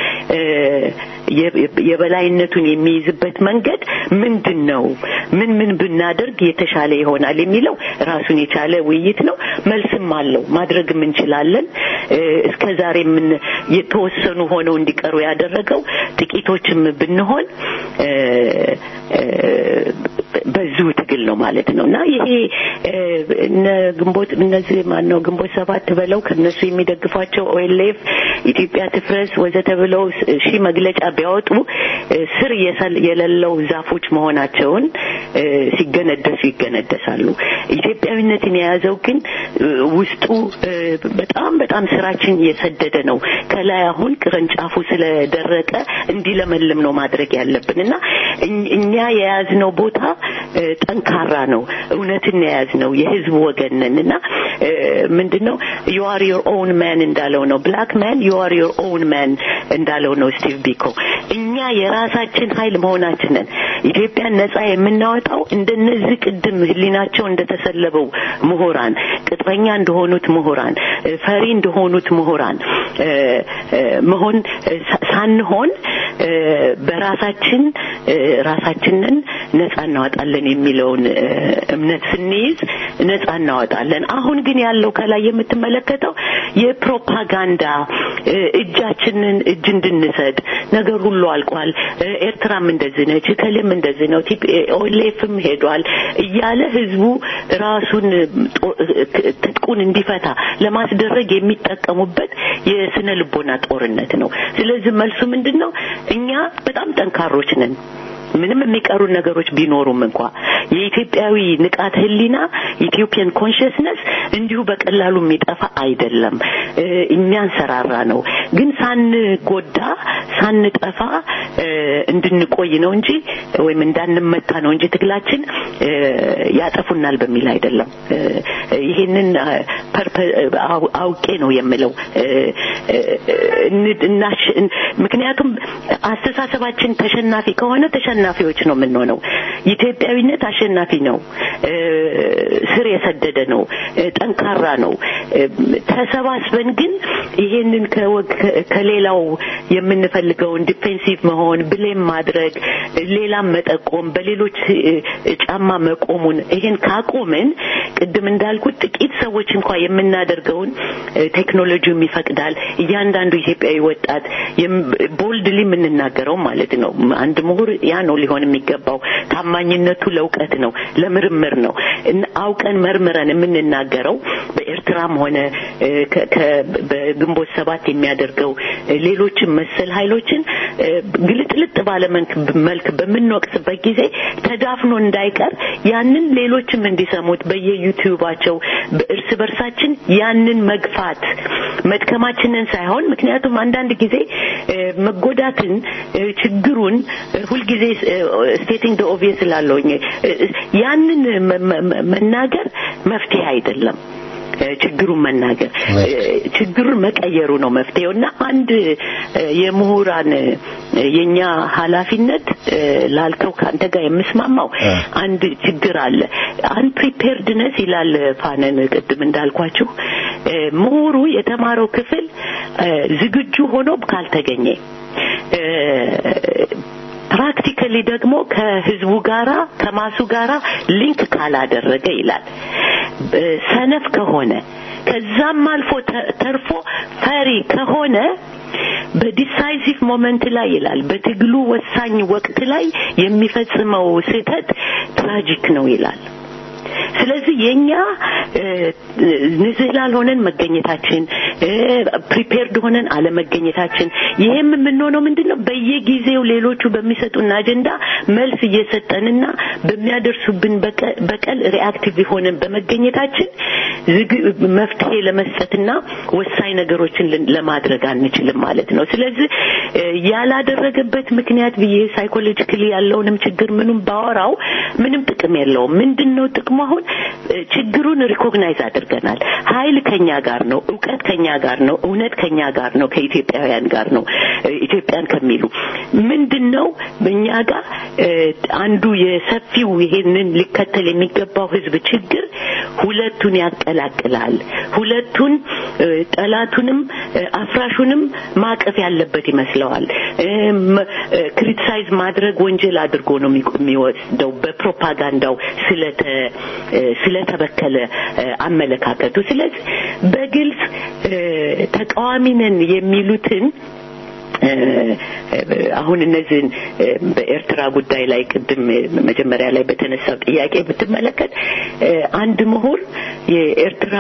የበላይነቱን የሚይዝበት መንገድ ምንድን ነው? ምን ምን ብናደርግ የተሻለ ይሆናል የሚለው ራሱን የቻለ ውይይት ነው። መልስም አለው። ማድረግም እንችላለን። እስከ ዛሬ ምን የተወሰኑ ሆነው እንዲቀሩ ያደረገው ጥቂቶችም ብንሆን በዚሁ ትግል ነው ማለት ነው እና ይሄ እነ ግንቦት እነዚህ ማን ነው ግንቦት ሰባት ብለው ከነሱ የሚደግፏቸው ኦኤልኤፍ ኢትዮጵያ ትፍረስ ወዘተ ብለው ሺህ መግለጫ ቢያወጡ ስር የሌለው ዛፎች መሆናቸውን ሲገነደሱ ይገነደሳሉ። ኢትዮጵያዊነትን የያዘው ግን ውስጡ በጣም በጣም ስራችን የሰደደ ነው። ከላይ አሁን ቅርንጫፉ ስለደረቀ እንዲለመልም ነው ማድረግ ያለብን እና እኛ የያዝነው ቦታ ጠንካራ ነው። እውነትን የያዝነው የህዝብ ወገን ነን እና ምንድነው ዩ አር ዮር ኦውን ማን እንዳለው ነው ብላክ ማን ዩ አር ዮር ኦውን ማን እንዳለው ነው ስቲቭ ቢኮ እኛ የራሳችን ኃይል መሆናችንን ኢትዮጵያን ነጻ የምናወጣው እንደነዚህ ቅድም ህሊናቸው እንደተሰለበው ምሁራን ቅጥረኛ እንደሆኑት ምሁራን ፈሪ እንደሆኑት ምሁራን መሆን ሳንሆን በራሳችን ራሳችንን ነጻ እናወጣለን የሚለውን እምነት ስንይዝ ነጻ እናወጣለን። አሁን ግን ያለው ከላይ የምትመለከተው የፕሮፓጋንዳ እጃችንን እጅ እንድንሰጥ ነገር ሁሉ አልቋል። ኤርትራም እንደዚህ ነች፣ እከሌም እንደዚህ ነው፣ ኦሌፍም ሄዷል እያለ ህዝቡ ራሱን ትጥቁን እንዲፈታ ለማስደረግ የሚጠቀሙበት የስነ ልቦና ጦርነት ነው። ስለዚህ መልሱ ምንድን ነው? እኛ በጣም ጠንካሮች ነን። ምንም የሚቀሩ ነገሮች ቢኖሩም እንኳ የኢትዮጵያዊ ንቃት ህሊና ኢትዮጵያን ኮንሽስነስ እንዲሁ በቀላሉ የሚጠፋ አይደለም፣ የሚያንሰራራ ነው። ግን ሳንጎዳ ሳንጠፋ እንድንቆይ ነው እንጂ ወይም እንዳንመታ ነው እንጂ ትግላችን ያጠፉናል በሚል አይደለም። ይሄንን አውቄ ነው የምለው። ምክንያቱም አስተሳሰባችን ተሸናፊ ከሆነ ተሸናፊዎች ነው የምንሆነው። ኢትዮጵያዊነት አሸናፊ ነው፣ ስር የሰደደ ነው፣ ጠንካራ ነው። ተሰባስበን ግን ይሄንን ከሌላው የምንፈልገውን ዲፌንሲቭ መሆን፣ ብሌም ማድረግ፣ ሌላም መጠቆም፣ በሌሎች ጫማ መቆሙን ይሄን ካቆምን ቅድም እንዳልኩት ጥቂት ሰዎች እንኳ የምናደርገውን ቴክኖሎጂውም ይፈቅዳል። እያንዳንዱ ኢትዮጵያዊ ወጣት ቦልድሊ የምንናገረው ማለት ነው። አንድ ምሁር ያ ነው ሊሆን የሚገባው። ታማኝነቱ ለእውቀት ነው፣ ለምርምር ነው። አውቀን መርምረን የምንናገረው በኤርትራም ሆነ በግንቦት ሰባት የሚያደርገው ሌሎችን መሰል ኃይሎችን ግልጥልጥ ባለ መልክ በምንወቅስበት ጊዜ ተዳፍኖ እንዳይቀር ያንን ሌሎችም እንዲሰሙት በየዩቲዩባቸው እርስ በርሳችን ያንን መግፋት መድከማችንን ሳይሆን ምክንያቱም አንዳንድ ጊዜ መጎዳትን ችግሩን ሁልጊዜ ስቴቲንግ ኦቪየስ ላለውኝ ያንን መናገር መፍትሄ አይደለም። ችግሩን መናገር ችግሩን መቀየሩ ነው መፍትሄው እና አንድ የምሁራን የኛ ኃላፊነት ላልከው ከአንተ ጋር የምስማማው አንድ ችግር አለ አንፕሪፔርድነስ ይላል ፋነን ቅድም እንዳልኳችሁ ምሁሩ የተማረው ክፍል ዝግጁ ሆኖ ካልተገኘ ፕራክቲካሊ ደግሞ ከህዝቡ ጋራ ከማሱ ጋራ ሊንክ ካላደረገ ይላል ሰነፍ ከሆነ ከዛም አልፎ ተርፎ ፈሪ ከሆነ በዲሳይሲቭ ሞመንት ላይ ይላል በትግሉ ወሳኝ ወቅት ላይ የሚፈጽመው ስህተት ትራጂክ ነው ይላል ስለዚህ የኛ ንዝህላል ሆነን መገኘታችን ፕሪፔርድ ሆነን አለመገኘታችን ይሄም የምንሆነው ምንድነው በየጊዜው ሌሎቹ በሚሰጡን አጀንዳ መልስ እየሰጠንና በሚያደርሱብን በቀል ሪአክቲቭ ሆነን በመገኘታችን መፍትሄ ለመስጠትና ወሳኝ ነገሮችን ለማድረግ አንችልም ማለት ነው ስለዚህ ያላደረገበት ምክንያት ብዬ ሳይኮሎጂካሊ ያለውንም ችግር ምንም ባወራው ምንም ጥቅም የለውም ምንድነው ጥቅሙ አሁን ችግሩን ሪኮግናይዝ አድርገናል ኃይል ከኛ ጋር ነው እውቀት ከኛ ጋር ነው እውነት ከኛ ጋር ነው ከኢትዮጵያውያን ጋር ነው ኢትዮጵያን ከሚሉ ምንድነው በእኛ ጋር አንዱ የሰፊው ይሄንን ሊከተል የሚገባው ህዝብ ችግር ሁለቱን ያቀላቅላል ሁለቱን ጠላቱንም አፍራሹንም ማቀፍ ያለበት ይመስለዋል ክሪቲሳይዝ ማድረግ ወንጀል አድርጎ ነው የሚወስደው በፕሮፓጋንዳው ስለተ ስለተበከለ አመለካከቱ ስለዚህ በግልጽ ተቃዋሚ ነን የሚሉትን አሁን እነዚህን በኤርትራ ጉዳይ ላይ ቅድም መጀመሪያ ላይ በተነሳው ጥያቄ ብትመለከት አንድ ምሁር የኤርትራ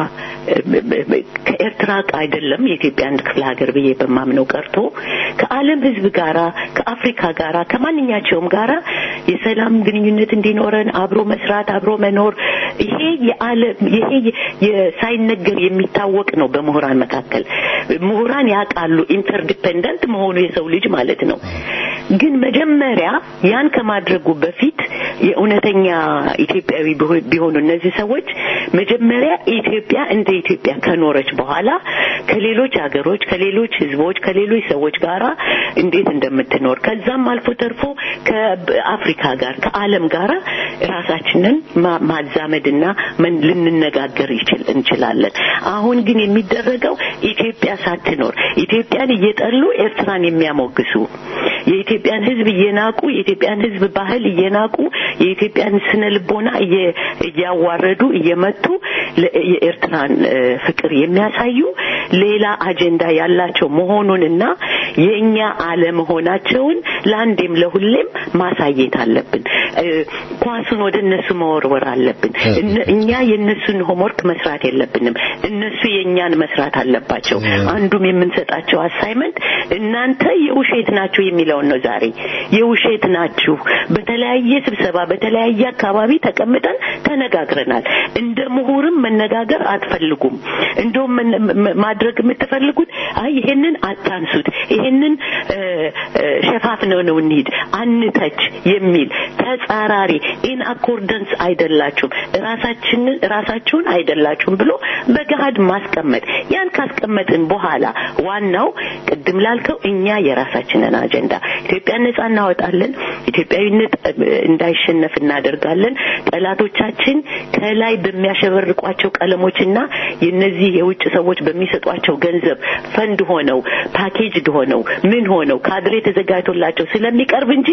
ከኤርትራ አይደለም የኢትዮጵያ አንድ ክፍለ ሀገር ብዬ በማምነው ቀርቶ ከዓለም ህዝብ ጋራ ከአፍሪካ ጋራ ከማንኛቸውም ጋራ የሰላም ግንኙነት እንዲኖረን አብሮ መስራት አብሮ መኖር ይሄ የዓለም ይሄ ሳይነገር የሚታወቅ ነው በምሁራን መካከል ምሁራን ያውቃሉ ኢንተርዲፔንደንት መሆኑ የሰው ልጅ ማለት ነው ግን መጀመሪያ ያን ከማድረጉ በፊት የእውነተኛ ኢትዮጵያዊ ቢሆኑ እነዚህ ሰዎች መጀመሪያ ኢትዮጵያ እንደ ኢትዮጵያ ከኖረች በኋላ ከሌሎች ሀገሮች ከሌሎች ህዝቦች ከሌሎች ሰዎች ጋራ እንዴት እንደምትኖር ከዛም አልፎ ተርፎ ከአፍሪካ ጋር ከዓለም ጋራ ራሳችንን ማዛመድና ልንነጋገር እንችላለን አሁን ግን የሚደረገው ኢትዮጵያ ሳትኖር ኢትዮጵያን እየጠሉ ኤርትራን የሚያሞግሱ የኢትዮጵያን ህዝብ እየናቁ የኢትዮጵያን ህዝብ ባህል እየናቁ የኢትዮጵያን ስነ ልቦና እያዋረዱ እየመቱ የኤርትራን ፍቅር የሚያሳዩ ሌላ አጀንዳ ያላቸው መሆኑንና የእኛ አለመሆናቸውን ለአንዴም ለሁሌም ማሳየት አለብን። እ፣ ኳሱን ወደ እነሱ መወርወር አለብን። እነ- እኛ የእነሱን ሆምወርክ መስራት የለብንም። እነሱ የእኛን መስራት አለባቸው። አንዱም የምንሰጣቸው አሳይመንት እናንተ የውሸት ናችሁ የሚለውን ነው። ዛሬ የውሸት ናችሁ። በተለያየ ስብሰባ በተለያየ አካባቢ ተቀምጠን ተነጋግረናል። እንደ ምሁርም መነጋገር አትፈልጉም። እንደውም መነ- መ- ማድረግ የምትፈልጉት አይ ይሄንን አታንሱት፣ ይሄንን እ፣ እ፣ ሸፋፍነው ነው እንሂድ፣ አንተች የሚል ተጻራሪ ኢን አኮርደንስ አይደላችሁም፣ ራሳችንን ራሳችሁን አይደላችሁም ብሎ በገሃድ ማስቀመጥ። ያን ካስቀመጥን በኋላ ዋናው ቅድም ላልከው እኛ የራሳችንን አጀንዳ ኢትዮጵያን ነጻ እናወጣለን፣ ኢትዮጵያዊነት እ፣ እንዳይሸነፍ እናደርጋለን። ጠላቶቻችን ከላይ በሚያሸበርቋቸው ቀለሞችና የነዚህ የውጭ ሰዎች በሚሰጧቸው ገንዘብ ፈንድ ሆነው ፓኬጅድ ሆነው ምን ሆነው ካድሬ ተዘጋጅቶላቸው ስለሚቀርብ እንጂ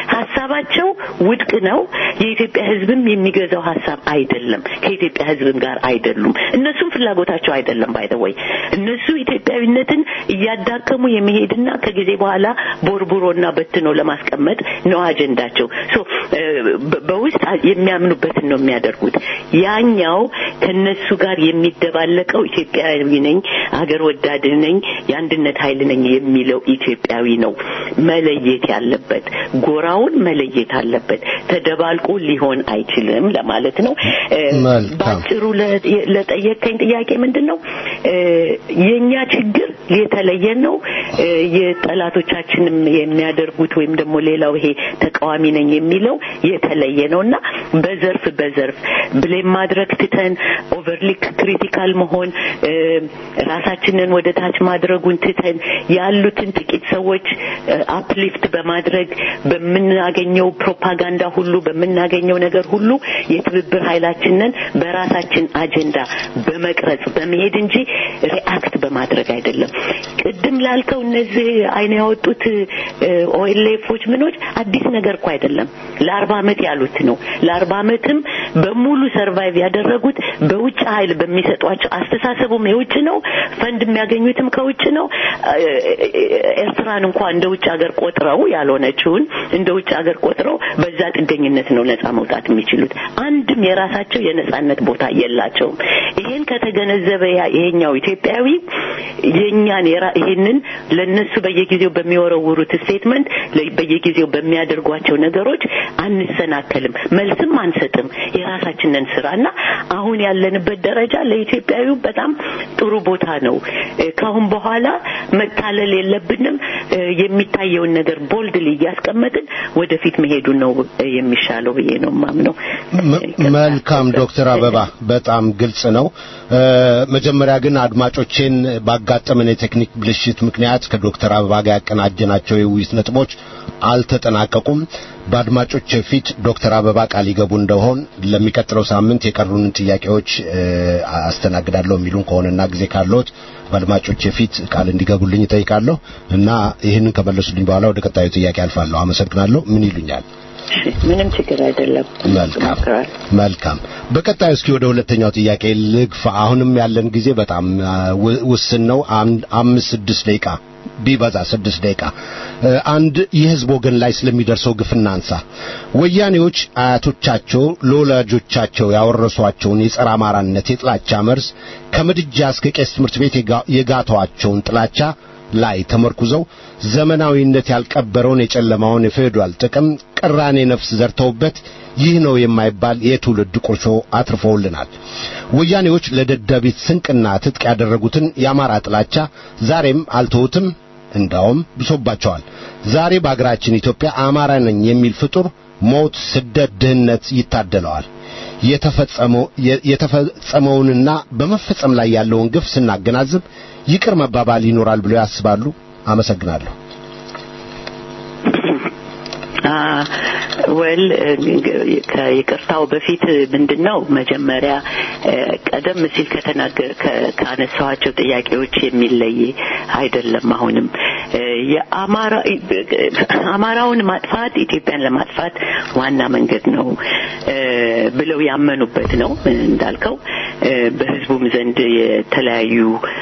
ሀሳባቸው ውድቅ ነው። የኢትዮጵያ ሕዝብም የሚገዛው ሀሳብ አይደለም። ከኢትዮጵያ ሕዝብም ጋር አይደሉም። እነሱም ፍላጎታቸው አይደለም። ባይተወይ እነሱ ኢትዮጵያዊነትን እያዳከሙ የሚሄድና ከጊዜ በኋላ ቦርቡሮና በትኖ ለማስቀመጥ ነው አጀንዳቸው። ሶ እ፣ በ- በውስጥ የሚያምኑበትን ነው የሚያደርጉት። ያኛው ከነሱ ጋር የሚደባለቀው ኢትዮጵያዊ ነኝ፣ አገር ወዳድ ነኝ፣ የአንድነት ኃይል ነኝ የሚለው ኢትዮጵያዊ ነው መለየት ያለበት። ጎራውን መለየት አለበት። ተደባልቆ ሊሆን አይችልም ለማለት ነው። እ፣ መልካም። ባጭሩ ለ- ለጠየቀኝ ጥያቄ ምንድን ነው እ፣ የእኛ ችግር የተለየ ነው። እ፣ የጠላቶቻችንም የሚያደርጉት ወይም ደግሞ ሌላው ይሄ ተቃዋሚ ነኝ የሚለው የተለየ ነው እና በዘርፍ በዘርፍ ብሌም ማድረግ ትተን ኦቨርሊክ ክሪቲካል መሆን እ፣ ራሳችንን ወደ ታች ማድረጉን ትተን ያሉትን ጥቂት ሰዎች አፕሊፍት በማድረግ በምናገኘው ፕሮፓጋንዳ ሁሉ በምናገኘው ነገር ሁሉ የትብብር ኃይላችንን በራሳችን አጀንዳ በመቅረጽ በመሄድ እንጂ ሪአክት በማድረግ አይደለም። ቅድም ላልከው እነዚህ አይን ያወጡት ኦኤልኤፎች ምኖች አዲስ ነገር እኮ አይደለም። ለአርባ ዓመት ያሉት ነው። ለአርባ ዓመትም በሙሉ ሰርቫይቭ ያደረጉት በውጭ ኃይል በሚሰጧቸው አስተሳሰቡም የውጭ ነው። ፈንድ የሚያገኙትም ከውጭ ነው። እ፣ ኤርትራን እንኳ እንደ ውጭ ሀገር ቆጥረው ያልሆነችውን እንደ ውጭ ሀገር ቆጥረው በዛ ጥገኝነት ነው ነጻ መውጣት የሚችሉት። አንድም የራሳቸው የነጻነት ቦታ የላቸውም። ይሄን ከተገነዘበ ያ- ይሄኛው ኢትዮጵያዊ የኛን የራ- ይሄንን ለነሱ በየጊዜው በሚወረውሩት ስቴትመንት በየጊዜው በሚያደርጓቸው ነገሮች አንሰናከልም፣ መልስም አንሰጥም። የራሳችንን ስራና አሁን ያለንበት ደረጃ ለኢትዮጵያዊው በጣም ጥሩ ቦታ ነው። እ፣ ካሁን በኋላ መታለል የለብንም። እ፣ የሚታየውን ነገር ቦልድሊ እያስቀመጥን ወደፊት መሄዱ ነው እ፣ የሚሻለው ብዬ ነው ማምነው። መ- መልካም ዶክተር አበባ በጣም ግልጽ ነው። እ፣ መጀመሪያ ግን አድማጮቼን ባጋጠመን የቴክኒክ ብልሽት ምክንያት ከዶክተር አበባ ጋር ያቀናጀናቸው የውይይት ነጥቦች አልተጠናቀቁም። በአድማጮች ፊት ዶክተር አበባ ቃል ይገቡ እንደሆን ለሚቀጥለው ሳምንት የቀሩንን ጥያቄዎች እ፣ አስተናግዳለሁ የሚሉን ከሆነና ጊዜ ካለዎት በአድማጮች ፊት ቃል እንዲገቡልኝ እጠይቃለሁ እና ይህንን ከመለሱልኝ በኋላ ወደ ቀጣዩ ጥያቄ አልፋለሁ። አመሰግናለሁ። ምን ይሉኛል? እሺ፣ ምንም ችግር አይደለም። መልካም ሞክራል። መልካም። በቀጣዩ እስኪ ወደ ሁለተኛው ጥያቄ ልግፋ። አሁንም ያለን ጊዜ በጣም አ, ው- ውስን ነው። አም- አምስት ስድስት ደቂቃ ቢበዛ ስድስት ደቂቃ እ፣ አንድ የህዝብ ወገን ላይ ስለሚደርሰው ግፍ እናንሳ። ወያኔዎች አያቶቻቸው ለወላጆቻቸው ያወረሷቸውን የጸረ አማራነት የጥላቻ መርዝ ከምድጃ እስከ ቄስ ትምህርት ቤት የጋ- የጋተዋቸውን ጥላቻ ላይ ተመርኩዘው ዘመናዊነት ያልቀበረውን የጨለማውን የፌዴራል ጥቅም ቅራኔ ነፍስ ዘርተውበት ይህ ነው የማይባል የትውልድ ቁርሾ አትርፈውልናል። ወያኔዎች ለደደቢት ስንቅና ትጥቅ ያደረጉትን የአማራ ጥላቻ ዛሬም አልተውትም፣ እንዳውም ብሶባቸዋል። ዛሬ በአገራችን ኢትዮጵያ አማራ ነኝ የሚል ፍጡር ሞት፣ ስደት፣ ድህነት ይታደለዋል። የተፈጸመው የተፈጸመውንና በመፈጸም ላይ ያለውን ግፍ ስናገናዝብ ይቅር መባባል ይኖራል ብለው ያስባሉ? አመሰግናለሁ። ወል ከይቅርታው በፊት ምንድን ነው መጀመሪያ እ፣ ቀደም ሲል ከተናገር ከ- ካነሳኋቸው ጥያቄዎች የሚለይ አይደለም። አሁንም እ፣ የአማራ አማራውን ማጥፋት ኢትዮጵያን ለማጥፋት ዋና መንገድ ነው እ፣ ብለው ያመኑበት ነው እንዳልከው በህዝቡም ዘንድ የተለያዩ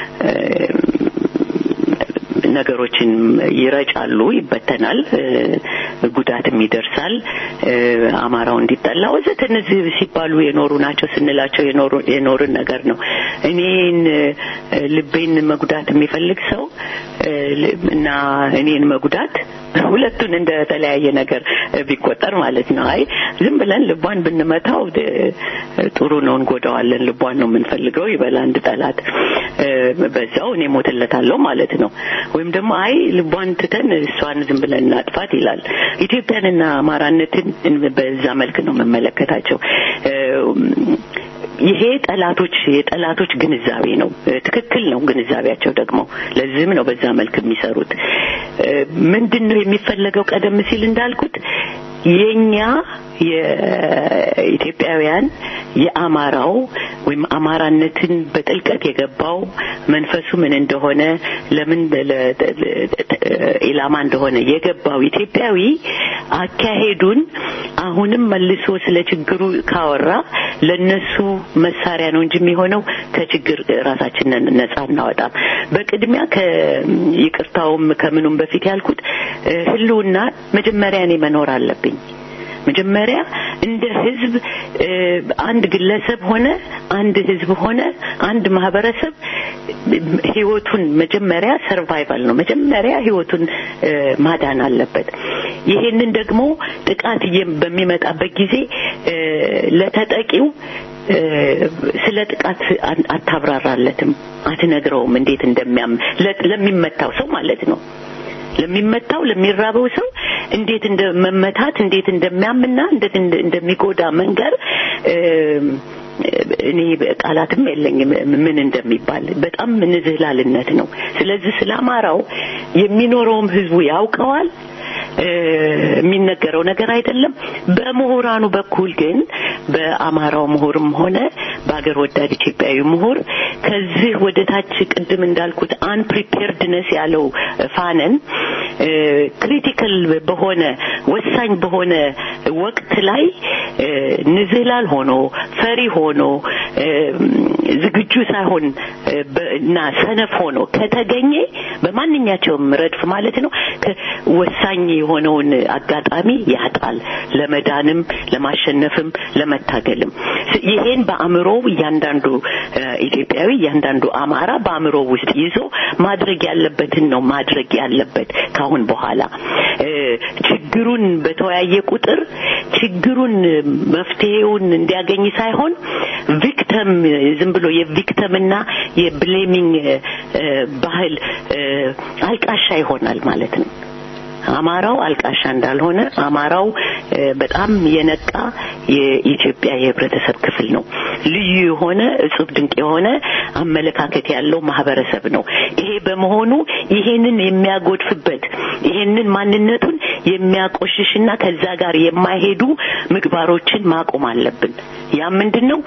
ነገሮችን ይረጫሉ፣ ይበተናል፣ ጉዳትም ይደርሳል። አማራው እንዲጠላ ወዘተ እነዚህ ሲባሉ የኖሩ ናቸው ስንላቸው የኖርን ነገር ነው። እኔን ልቤን መጉዳት የሚፈልግ ሰው እና እኔን መጉዳት ሁለቱን እንደ ተለያየ ነገር ቢቆጠር ማለት ነው። አይ ዝም ብለን ልቧን ብንመታው ጥሩ ነው፣ እንጎዳዋለን፣ ልቧን ነው የምንፈልገው ይበል አንድ ጠላት፣ በዛው እኔ ሞትለታለሁ ማለት ነው። ወይም ደግሞ አይ ልቧን ትተን እሷን ዝም ብለን እናጥፋት ይላል። ኢትዮጵያንና አማራነትን በዛ መልክ ነው የምመለከታቸው። ይሄ ጠላቶች የጠላቶች ግንዛቤ ነው። ትክክል ነው ግንዛቤያቸው ደግሞ ለዚህም ነው በዛ መልክ የሚሰሩት። ምንድን ነው የሚፈለገው? ቀደም ሲል እንዳልኩት የኛ የኢትዮጵያውያን የአማራው ወይም አማራነትን በጥልቀት የገባው መንፈሱ ምን እንደሆነ ለምን ኢላማ እንደሆነ የገባው ኢትዮጵያዊ አካሄዱን አሁንም መልሶ ስለ ችግሩ ካወራ ለነሱ መሳሪያ ነው እንጂ የሚሆነው ከችግር ራሳችንን ነጻ እናወጣም። በቅድሚያ ከይቅርታውም ከምኑም በፊት ያልኩት ህልውና መጀመሪያ እኔ መኖር አለብኝ። መጀመሪያ እንደ ህዝብ አንድ ግለሰብ ሆነ አንድ ህዝብ ሆነ አንድ ማህበረሰብ ህይወቱን መጀመሪያ ሰርቫይቫል ነው። መጀመሪያ ህይወቱን ማዳን አለበት። ይሄንን ደግሞ ጥቃት በሚመጣበት ጊዜ ለተጠቂው ስለ ጥቃት አታብራራለትም፣ አትነግረውም እንዴት እንደሚያም ለሚመታው ሰው ማለት ነው ለሚመታው ለሚራበው ሰው እንዴት እንደ መመታት እንዴት እንደሚያምና እንዴት እንደሚጎዳ መንገር እኔ ቃላትም የለኝም ምን እንደሚባል በጣም ንዝህላልነት ነው። ስለዚህ ስለ አማራው የሚኖረውም ህዝቡ ያውቀዋል። የሚነገረው ነገር አይደለም። በምሁራኑ በኩል ግን በአማራው ምሁርም ሆነ በአገር ወዳድ ኢትዮጵያዊ ምሁር ከዚህ ወደ ታች ቅድም እንዳልኩት አንፕሪፔርድነስ ያለው ፋነን ክሪቲካል በሆነ ወሳኝ በሆነ ወቅት ላይ ንዝህላል ሆኖ ፈሪ ሆኖ ዝግጁ ሳይሆን እና ሰነፍ ሆኖ ከተገኘ በማንኛቸውም ረድፍ ማለት ነው ወሳኝ የሆነውን አጋጣሚ ያጣል። ለመዳንም፣ ለማሸነፍም፣ ለመታገልም ይሄን በአእምሮ እያንዳንዱ ኢትዮጵያዊ እያንዳንዱ አማራ በአእምሮ ውስጥ ይዞ ማድረግ ያለበትን ነው ማድረግ ያለበት። ካሁን በኋላ ችግሩን በተወያየ ቁጥር ችግሩን መፍትሄውን እንዲያገኝ ሳይሆን ቪክተም ዝም ብሎ የቪክተምና የብሌሚንግ ባህል አልቃሻ ይሆናል ማለት ነው። አማራው አልቃሻ እንዳልሆነ አማራው በጣም የነቃ የኢትዮጵያ የህብረተሰብ ክፍል ነው። ልዩ የሆነ እጹብ ድንቅ የሆነ አመለካከት ያለው ማህበረሰብ ነው። ይሄ በመሆኑ ይሄንን የሚያጎድፍበት ይሄንን ማንነቱን የሚያቆሽሽና ከዛ ጋር የማይሄዱ ምግባሮችን ማቆም አለብን። ያ ምንድን ነው?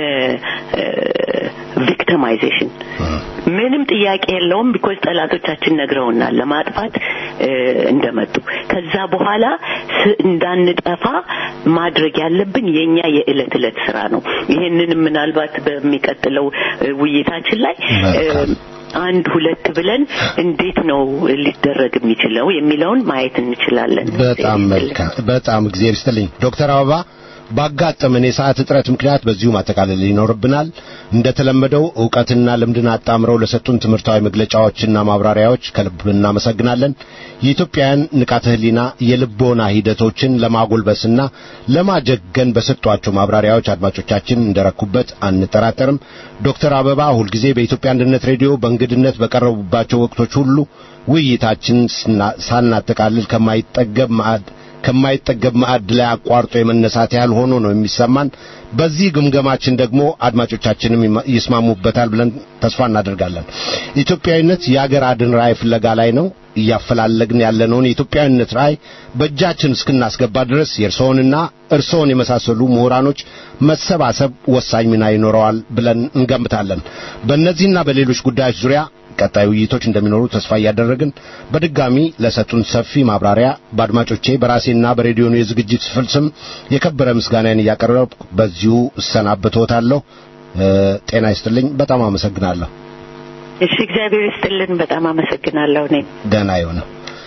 ቪክቲማይዜሽን ምንም ጥያቄ የለውም። ቢኮዝ ጠላቶቻችን ነግረውናል ለማጥፋት እንደመጡ። ከዛ በኋላ እንዳንጠፋ ማድረግ ያለብን የኛ የዕለት ዕለት ስራ ነው። ይሄንን ምናልባት በሚቀጥለው ውይይታችን ላይ አንድ ሁለት ብለን እንዴት ነው ሊደረግ የሚችለው የሚለውን ማየት እንችላለን። በጣም መልካም። በጣም እግዚአብሔር ይስጥልኝ ዶክተር አበባ ባጋጠመን የሰዓት እጥረት ምክንያት በዚሁ ማጠቃለል ይኖርብናል። እንደተለመደው ዕውቀትና ልምድን አጣምረው ለሰጡን ትምህርታዊ መግለጫዎችና ማብራሪያዎች ከልብ እናመሰግናለን። የኢትዮጵያውያን ንቃተ ሕሊና የልቦና ሂደቶችን ለማጎልበስና ለማጀገን በሰጧቸው ማብራሪያዎች አድማጮቻችን እንደረኩበት አንጠራጠርም። ዶክተር አበባ ሁልጊዜ በኢትዮጵያ አንድነት ሬዲዮ በእንግድነት በቀረቡባቸው ወቅቶች ሁሉ ውይይታችን ሳናጠቃልል ከማይጠገብ ማዕድ ከማይጠገብ ማዕድ ላይ አቋርጦ የመነሳት ያህል ሆኖ ነው የሚሰማን። በዚህ ግምገማችን ደግሞ አድማጮቻችንም ይስማሙበታል ብለን ተስፋ እናደርጋለን። ኢትዮጵያዊነት የአገር አድን ራዕይ ፍለጋ ላይ ነው። እያፈላለግን ያለነውን የኢትዮጵያዊነት ራዕይ በእጃችን እስክናስገባ ድረስ የእርስዎንና እርስዎን የመሳሰሉ ምሁራኖች መሰባሰብ ወሳኝ ሚና ይኖረዋል ብለን እንገምታለን። በእነዚህና በሌሎች ጉዳዮች ዙሪያ ቀጣይ ውይይቶች እንደሚኖሩ ተስፋ እያደረግን በድጋሚ ለሰጡን ሰፊ ማብራሪያ በአድማጮቼ በራሴና በሬዲዮኑ የዝግጅት ክፍል ስም የከበረ ምስጋናን እያቀረብኩ በዚሁ እሰናበትዎታለሁ። ጤና ይስጥልኝ። በጣም አመሰግናለሁ። እሺ፣ እግዚአብሔር ይስጥልን። በጣም አመሰግናለሁ። እኔ ደህና ይሁን።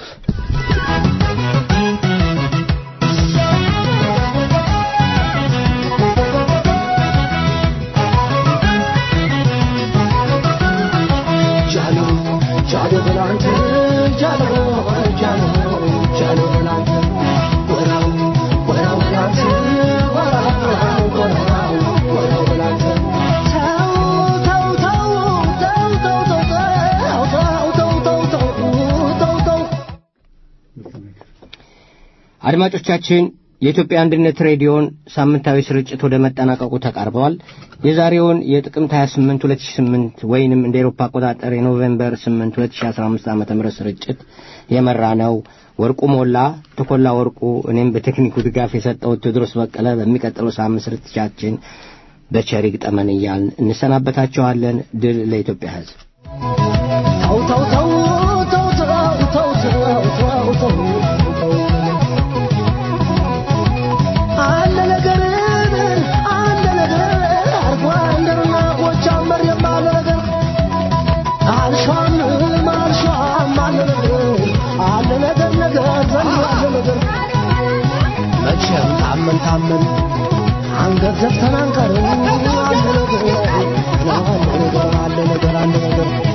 አድማጮቻችን የኢትዮጵያ አንድነት ሬዲዮን ሳምንታዊ ስርጭት ወደ መጠናቀቁ ተቃርበዋል። የዛሬውን የጥቅምት 28 2008 ወይንም እንደ ኤሮፓ አቆጣጠር የኖቬምበር 8 2015 ዓ ም ስርጭት የመራ ነው ወርቁ ሞላ፣ ተኮላ ወርቁ፣ እኔም በቴክኒኩ ድጋፍ የሰጠው ቴዎድሮስ በቀለ። በሚቀጥለው ሳምንት ስርጭታችን በቸር ይግጠመን እያልን እንሰናበታችኋለን። ድል ለኢትዮጵያ ሕዝብ። ተው ተው ተው ተው ተው ተው ተው ተው አለ ነገር አለ ነገር አርጓ እንደርና ጎጃመር የማለ ነገር አልሻም አልሻም አለ ነገር አለ ነገር ነገር ዘንድ አለ ነገር መቼም ታመን ታመን አንገት ዘግተን አንቀርም አለ ነገር አለ ነገር አለ ነገር አለ ነገር